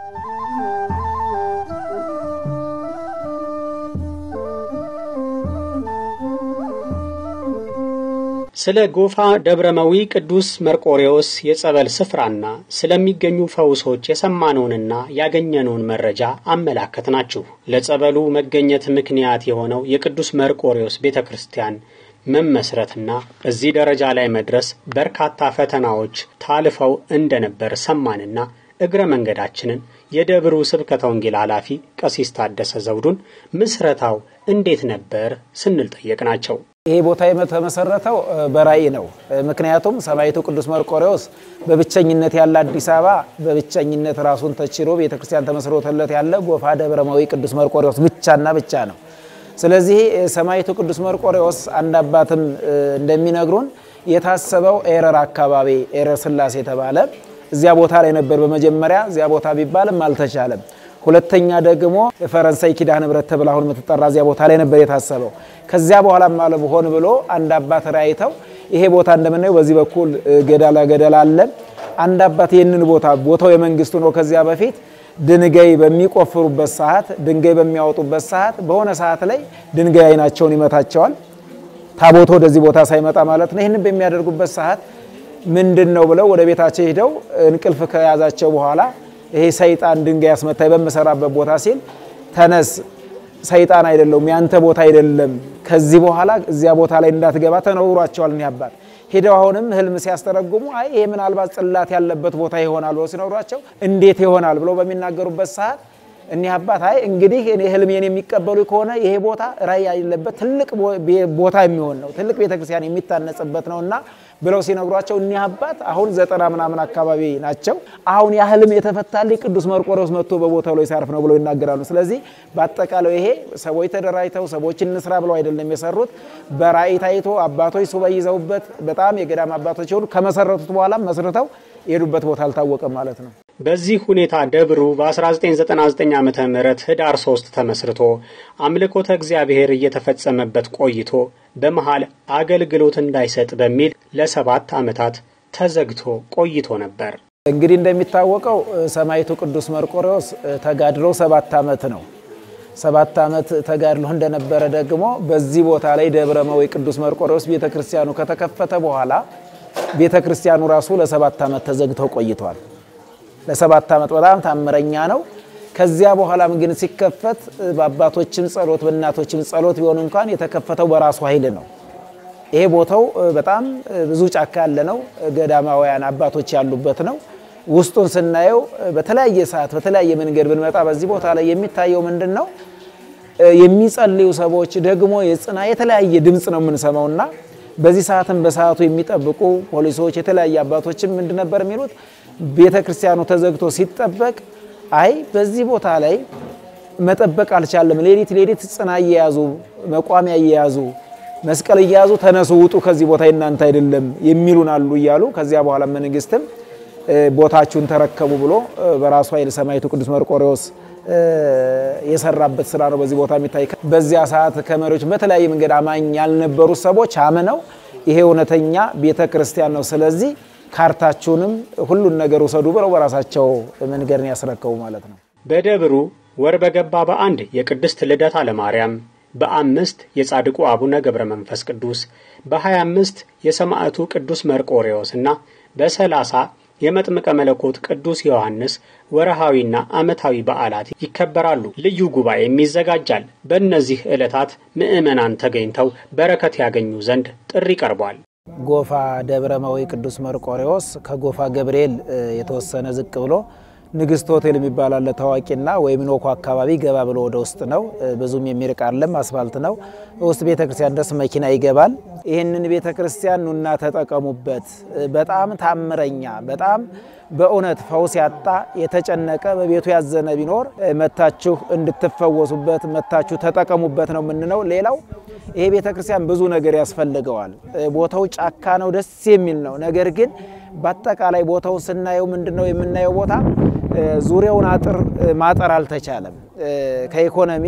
Speaker 1: ስለ ጎፋ ደብረመዊ ቅዱስ መርቆሬዎስ የጸበል ስፍራና ስለሚገኙ ፈውሶች የሰማነውንና ያገኘነውን መረጃ አመላከት ናችሁ። ለጸበሉ መገኘት ምክንያት የሆነው የቅዱስ መርቆሬዎስ ቤተ ክርስቲያን መመስረትና እዚህ ደረጃ ላይ መድረስ በርካታ ፈተናዎች ታልፈው እንደነበር ሰማንና እግረ መንገዳችንን የደብሩ ስብከተ ወንጌል ኃላፊ ቀሲስ ታደሰ ዘውዱን ምስረታው እንዴት ነበር ስንል ጠየቅናቸው።
Speaker 6: ይሄ ቦታ የተመሰረተው በራእይ ነው። ምክንያቱም ሰማዕቱ ቅዱስ መርቆሬዎስ በብቸኝነት ያለ አዲስ አበባ በብቸኝነት ራሱን ተችሎ ቤተክርስቲያን ተመስርቶለት ያለ ጎፋ ደብረማዊ ቅዱስ መርቆሬዎስ ብቻና ብቻ ነው። ስለዚህ ሰማዕቱ ቅዱስ መርቆሬዎስ አንድ አባትም እንደሚነግሩን የታሰበው ኤረር አካባቢ ኤረር ስላሴ የተባለ እዚያ ቦታ ላይ ነበር በመጀመሪያ። እዚያ ቦታ ቢባልም አልተቻለም። ሁለተኛ ደግሞ ፈረንሳይ ኪዳነ ምሕረት ተብላ አሁን የምትጠራ እዚያ ቦታ ላይ ነበር የታሰበው። ከዚያ በኋላም አለ ሆን ብሎ አንድ አባት ራይተው ይሄ ቦታ እንደምናየው በዚህ በኩል ገደላ ገደል አለ። አንድ አባት ይህንን ቦታ ቦታው የመንግስቱ ነው። ከዚያ በፊት ድንጋይ በሚቆፍሩበት ሰዓት፣ ድንጋይ በሚያወጡበት ሰዓት በሆነ ሰዓት ላይ ድንጋይ አይናቸውን ይመታቸዋል። ታቦቶ ወደዚህ ቦታ ሳይመጣ ማለት ነው። ይህንን በሚያደርጉበት ሰዓት ምንድን ነው ብለው ወደ ቤታቸው ሄደው እንቅልፍ ከያዛቸው በኋላ ይሄ ሰይጣን ድንጋይ ያስመታኝ በምሰራበት ቦታ ሲል ተነስ፣ ሰይጣን አይደለውም ያንተ ቦታ አይደለም፣ ከዚህ በኋላ እዚያ ቦታ ላይ እንዳትገባ ተነውሯቸዋል። እኒህ አባት ሄደው አሁንም ህልም ሲያስተረጉሙ አይ ይሄ ምናልባት ጽላት ያለበት ቦታ ይሆናል ብሎ ሲነግሯቸው እንዴት ይሆናል ብሎ በሚናገሩበት ሰዓት እኒህ አባት አይ እንግዲህ እኔ ህልሜን የሚቀበሉ ከሆነ ይሄ ቦታ ራእይ ያለበት ትልቅ ቦታ የሚሆን ነው፣ ትልቅ ቤተክርስቲያን የሚታነጽበት ነው እና ብለው ሲነግሯቸው እኒህ አባት አሁን ዘጠና ምናምን አካባቢ ናቸው። አሁን ያ ህልም የተፈታልኝ ቅዱስ መርቆሬዎስ መጥቶ በቦታው ላይ ሲያርፍ ነው ብለው ይናገራሉ። ስለዚህ በአጠቃላይ ይሄ ሰዎች ተደራጅተው ሰዎች እንስራ ብለው አይደለም የሰሩት፣ በራእይ ታይቶ አባቶች ሱባኤ ይዘውበት በጣም የገዳም አባቶች የሆኑ ከመሰረቱት በኋላ መስርተው የሄዱበት ቦታ አልታወቀም ማለት ነው።
Speaker 1: በዚህ ሁኔታ ደብሩ በ1999 ዓ ም ህዳር 3 ተመስርቶ አምልኮተ እግዚአብሔር እየተፈጸመበት ቆይቶ በመሃል አገልግሎት እንዳይሰጥ በሚል ለሰባት ዓመታት ተዘግቶ ቆይቶ ነበር።
Speaker 6: እንግዲህ እንደሚታወቀው ሰማዕቱ ቅዱስ መርቆሬዎስ ተጋድሎ ሰባት ዓመት ነው። ሰባት ዓመት ተጋድሎ እንደነበረ ደግሞ በዚህ ቦታ ላይ ደብረ መዊ ቅዱስ መርቆሬዎስ ቤተ ክርስቲያኑ ከተከፈተ በኋላ ቤተ ክርስቲያኑ ራሱ ለሰባት ዓመት ተዘግተው ቆይቷል። ለሰባት ዓመት በጣም ታምረኛ ነው። ከዚያ በኋላም ግን ሲከፈት በአባቶችም ጸሎት በእናቶችም ጸሎት ቢሆን እንኳን የተከፈተው በራሱ ኃይል ነው። ይሄ ቦታው በጣም ብዙ ጫካ ያለ ነው። ገዳማውያን አባቶች ያሉበት ነው። ውስጡን ስናየው በተለያየ ሰዓት በተለያየ መንገድ ብንመጣ በዚህ ቦታ ላይ የሚታየው ምንድን ነው? የሚጸልዩ ሰዎች ደግሞ የጽና የተለያየ ድምፅ ነው የምንሰማውና በዚህ ሰዓትም በሰዓቱ የሚጠብቁ ፖሊሶች የተለያየ አባቶችም ምንድን ነበር የሚሉት ቤተ ክርስቲያኑ ተዘግቶ ሲጠበቅ አይ በዚህ ቦታ ላይ መጠበቅ አልቻለም። ሌሊት ሌሊት ጽና እየያዙ መቋሚያ እየያዙ መስቀል እየያዙ ተነሱ፣ ውጡ፣ ከዚህ ቦታ የናንተ አይደለም የሚሉን አሉ እያሉ ከዚያ በኋላ መንግስትም ቦታችሁን ተረከቡ ብሎ በራሱ ኃይል ሰማዕቱ ቅዱስ መርቆሬዎስ የሰራበት ስራ ነው በዚህ ቦታ የሚታይ። በዚያ ሰዓት ከመሪዎች በተለያየ መንገድ አማኝ ያልነበሩት ሰዎች አምነው ይሄ እውነተኛ ቤተ ክርስቲያን ነው፣ ስለዚህ ካርታችሁንም ሁሉን ነገር ውሰዱ ብለው በራሳቸው መንገድ ነው ያስረከቡ ማለት ነው።
Speaker 1: በደብሩ ወር በገባ በአንድ የቅድስት ልደታ ለማርያም፣ በአምስት የጻድቁ አቡነ ገብረ መንፈስ ቅዱስ፣ በሀያ አምስት የሰማዕቱ ቅዱስ መርቆሬዎስ እና በሰላሳ የመጥምቀ መለኮት ቅዱስ ዮሐንስ ወርሃዊና ዓመታዊ በዓላት ይከበራሉ። ልዩ ጉባኤም ይዘጋጃል። በእነዚህ ዕለታት ምዕመናን ተገኝተው በረከት ያገኙ ዘንድ ጥሪ ቀርቧል።
Speaker 6: ጎፋ ደብረ መዊ ቅዱስ መርቆሬዎስ ከጎፋ ገብርኤል የተወሰነ ዝቅ ብሎ ንግስት ሆቴል የሚባል አለ ታዋቂና ወይም ኖኮ አካባቢ ገባ ብሎ ወደ ውስጥ ነው። ብዙም የሚርቅ አይደለም፣ አስፋልት ነው። ውስጥ ቤተ ክርስቲያን ድረስ መኪና ይገባል። ይህንን ቤተ ክርስቲያን ኑና ተጠቀሙበት። በጣም ታምረኛ፣ በጣም በእውነት ፈውስ ያጣ የተጨነቀ በቤቱ ያዘነ ቢኖር መታችሁ እንድትፈወሱበት መታችሁ ተጠቀሙበት ነው የምንለው። ሌላው ይሄ ቤተ ክርስቲያን ብዙ ነገር ያስፈልገዋል። ቦታው ጫካ ነው፣ ደስ የሚል ነው። ነገር ግን በአጠቃላይ ቦታውን ስናየው ምንድን ነው የምናየው ቦታ ዙሪያውን አጥር ማጠር አልተቻለም። ከኢኮኖሚ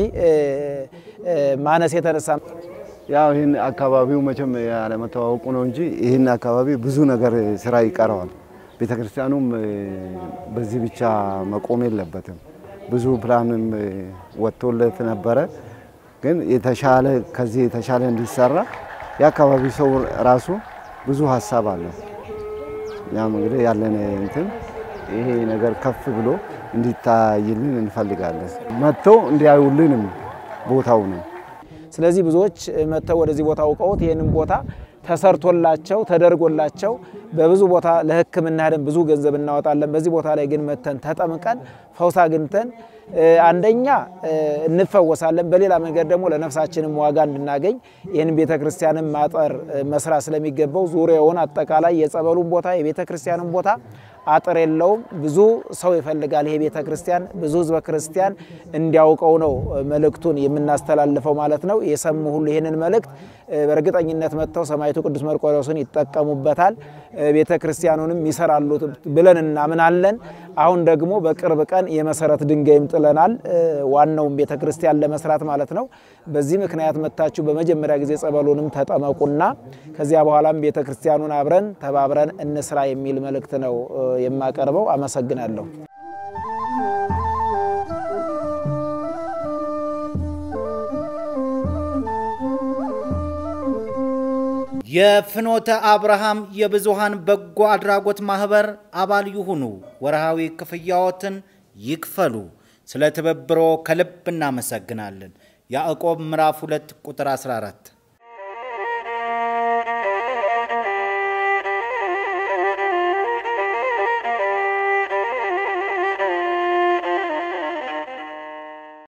Speaker 6: ማነስ የተነሳ
Speaker 10: ያው ይህን አካባቢው መቼም ያለመተዋወቁ ነው እንጂ ይህን አካባቢ ብዙ ነገር ስራ ይቀረዋል። ቤተ ክርስቲያኑም በዚህ ብቻ መቆም የለበትም። ብዙ ፕላንም ወጥቶለት ነበረ። ግን የተሻለ ከዚህ የተሻለ እንዲሰራ የአካባቢው ሰው ራሱ ብዙ ሀሳብ አለው። ያም እንግዲህ ያለን እንትን ይሄ ነገር ከፍ ብሎ እንዲታይልን እንፈልጋለን። መጥተው እንዲያዩልንም ቦታው ነው።
Speaker 6: ስለዚህ ብዙዎች መጥተው ወደዚህ ቦታ አውቀውት ይህንን ቦታ ተሰርቶላቸው ተደርጎላቸው በብዙ ቦታ ለሕክምና ሄደን ብዙ ገንዘብ እናወጣለን። በዚህ ቦታ ላይ ግን መተን ተጠምቀን ፈውስ አግኝተን አንደኛ እንፈወሳለን፣ በሌላ መንገድ ደግሞ ለነፍሳችንም ዋጋ እንድናገኝ ይህን ቤተ ክርስቲያንን ማጠር መስራት ስለሚገባው ዙሪያውን አጠቃላይ የጸበሉን ቦታ የቤተ ክርስቲያንን ቦታ አጥር የለውም። ብዙ ሰው ይፈልጋል። ይሄ ቤተ ክርስቲያን ብዙ ህዝበ ክርስቲያን እንዲያውቀው ነው መልእክቱን የምናስተላልፈው ማለት ነው። የሰሙ ሁሉ ይህንን መልእክት በእርግጠኝነት መጥተው ሰማዕቱ ቅዱስ መርቆሬዎስን ይጠቀሙበታል፣ ቤተ ክርስቲያኑንም ይሰራሉ ብለን እናምናለን። አሁን ደግሞ በቅርብ ቀን የመሰረት ድንጋይም ጥለናል፣ ዋናውን ቤተ ክርስቲያን ለመስራት ማለት ነው። በዚህ ምክንያት መጥታችሁ በመጀመሪያ ጊዜ ጸበሉንም ተጠመቁና ከዚያ በኋላም ቤተ ክርስቲያኑን አብረን ተባብረን እንስራ የሚል መልእክት ነው የማቀርበው። አመሰግናለሁ።
Speaker 11: የፍኖተ አብርሃም የብዙሃን በጎ አድራጎት ማህበር አባል ይሁኑ። ወርሃዊ ክፍያዎትን ይክፈሉ። ስለ ትብብሮ ከልብ እናመሰግናለን። ያዕቆብ ምዕራፍ 2 ቁጥር 14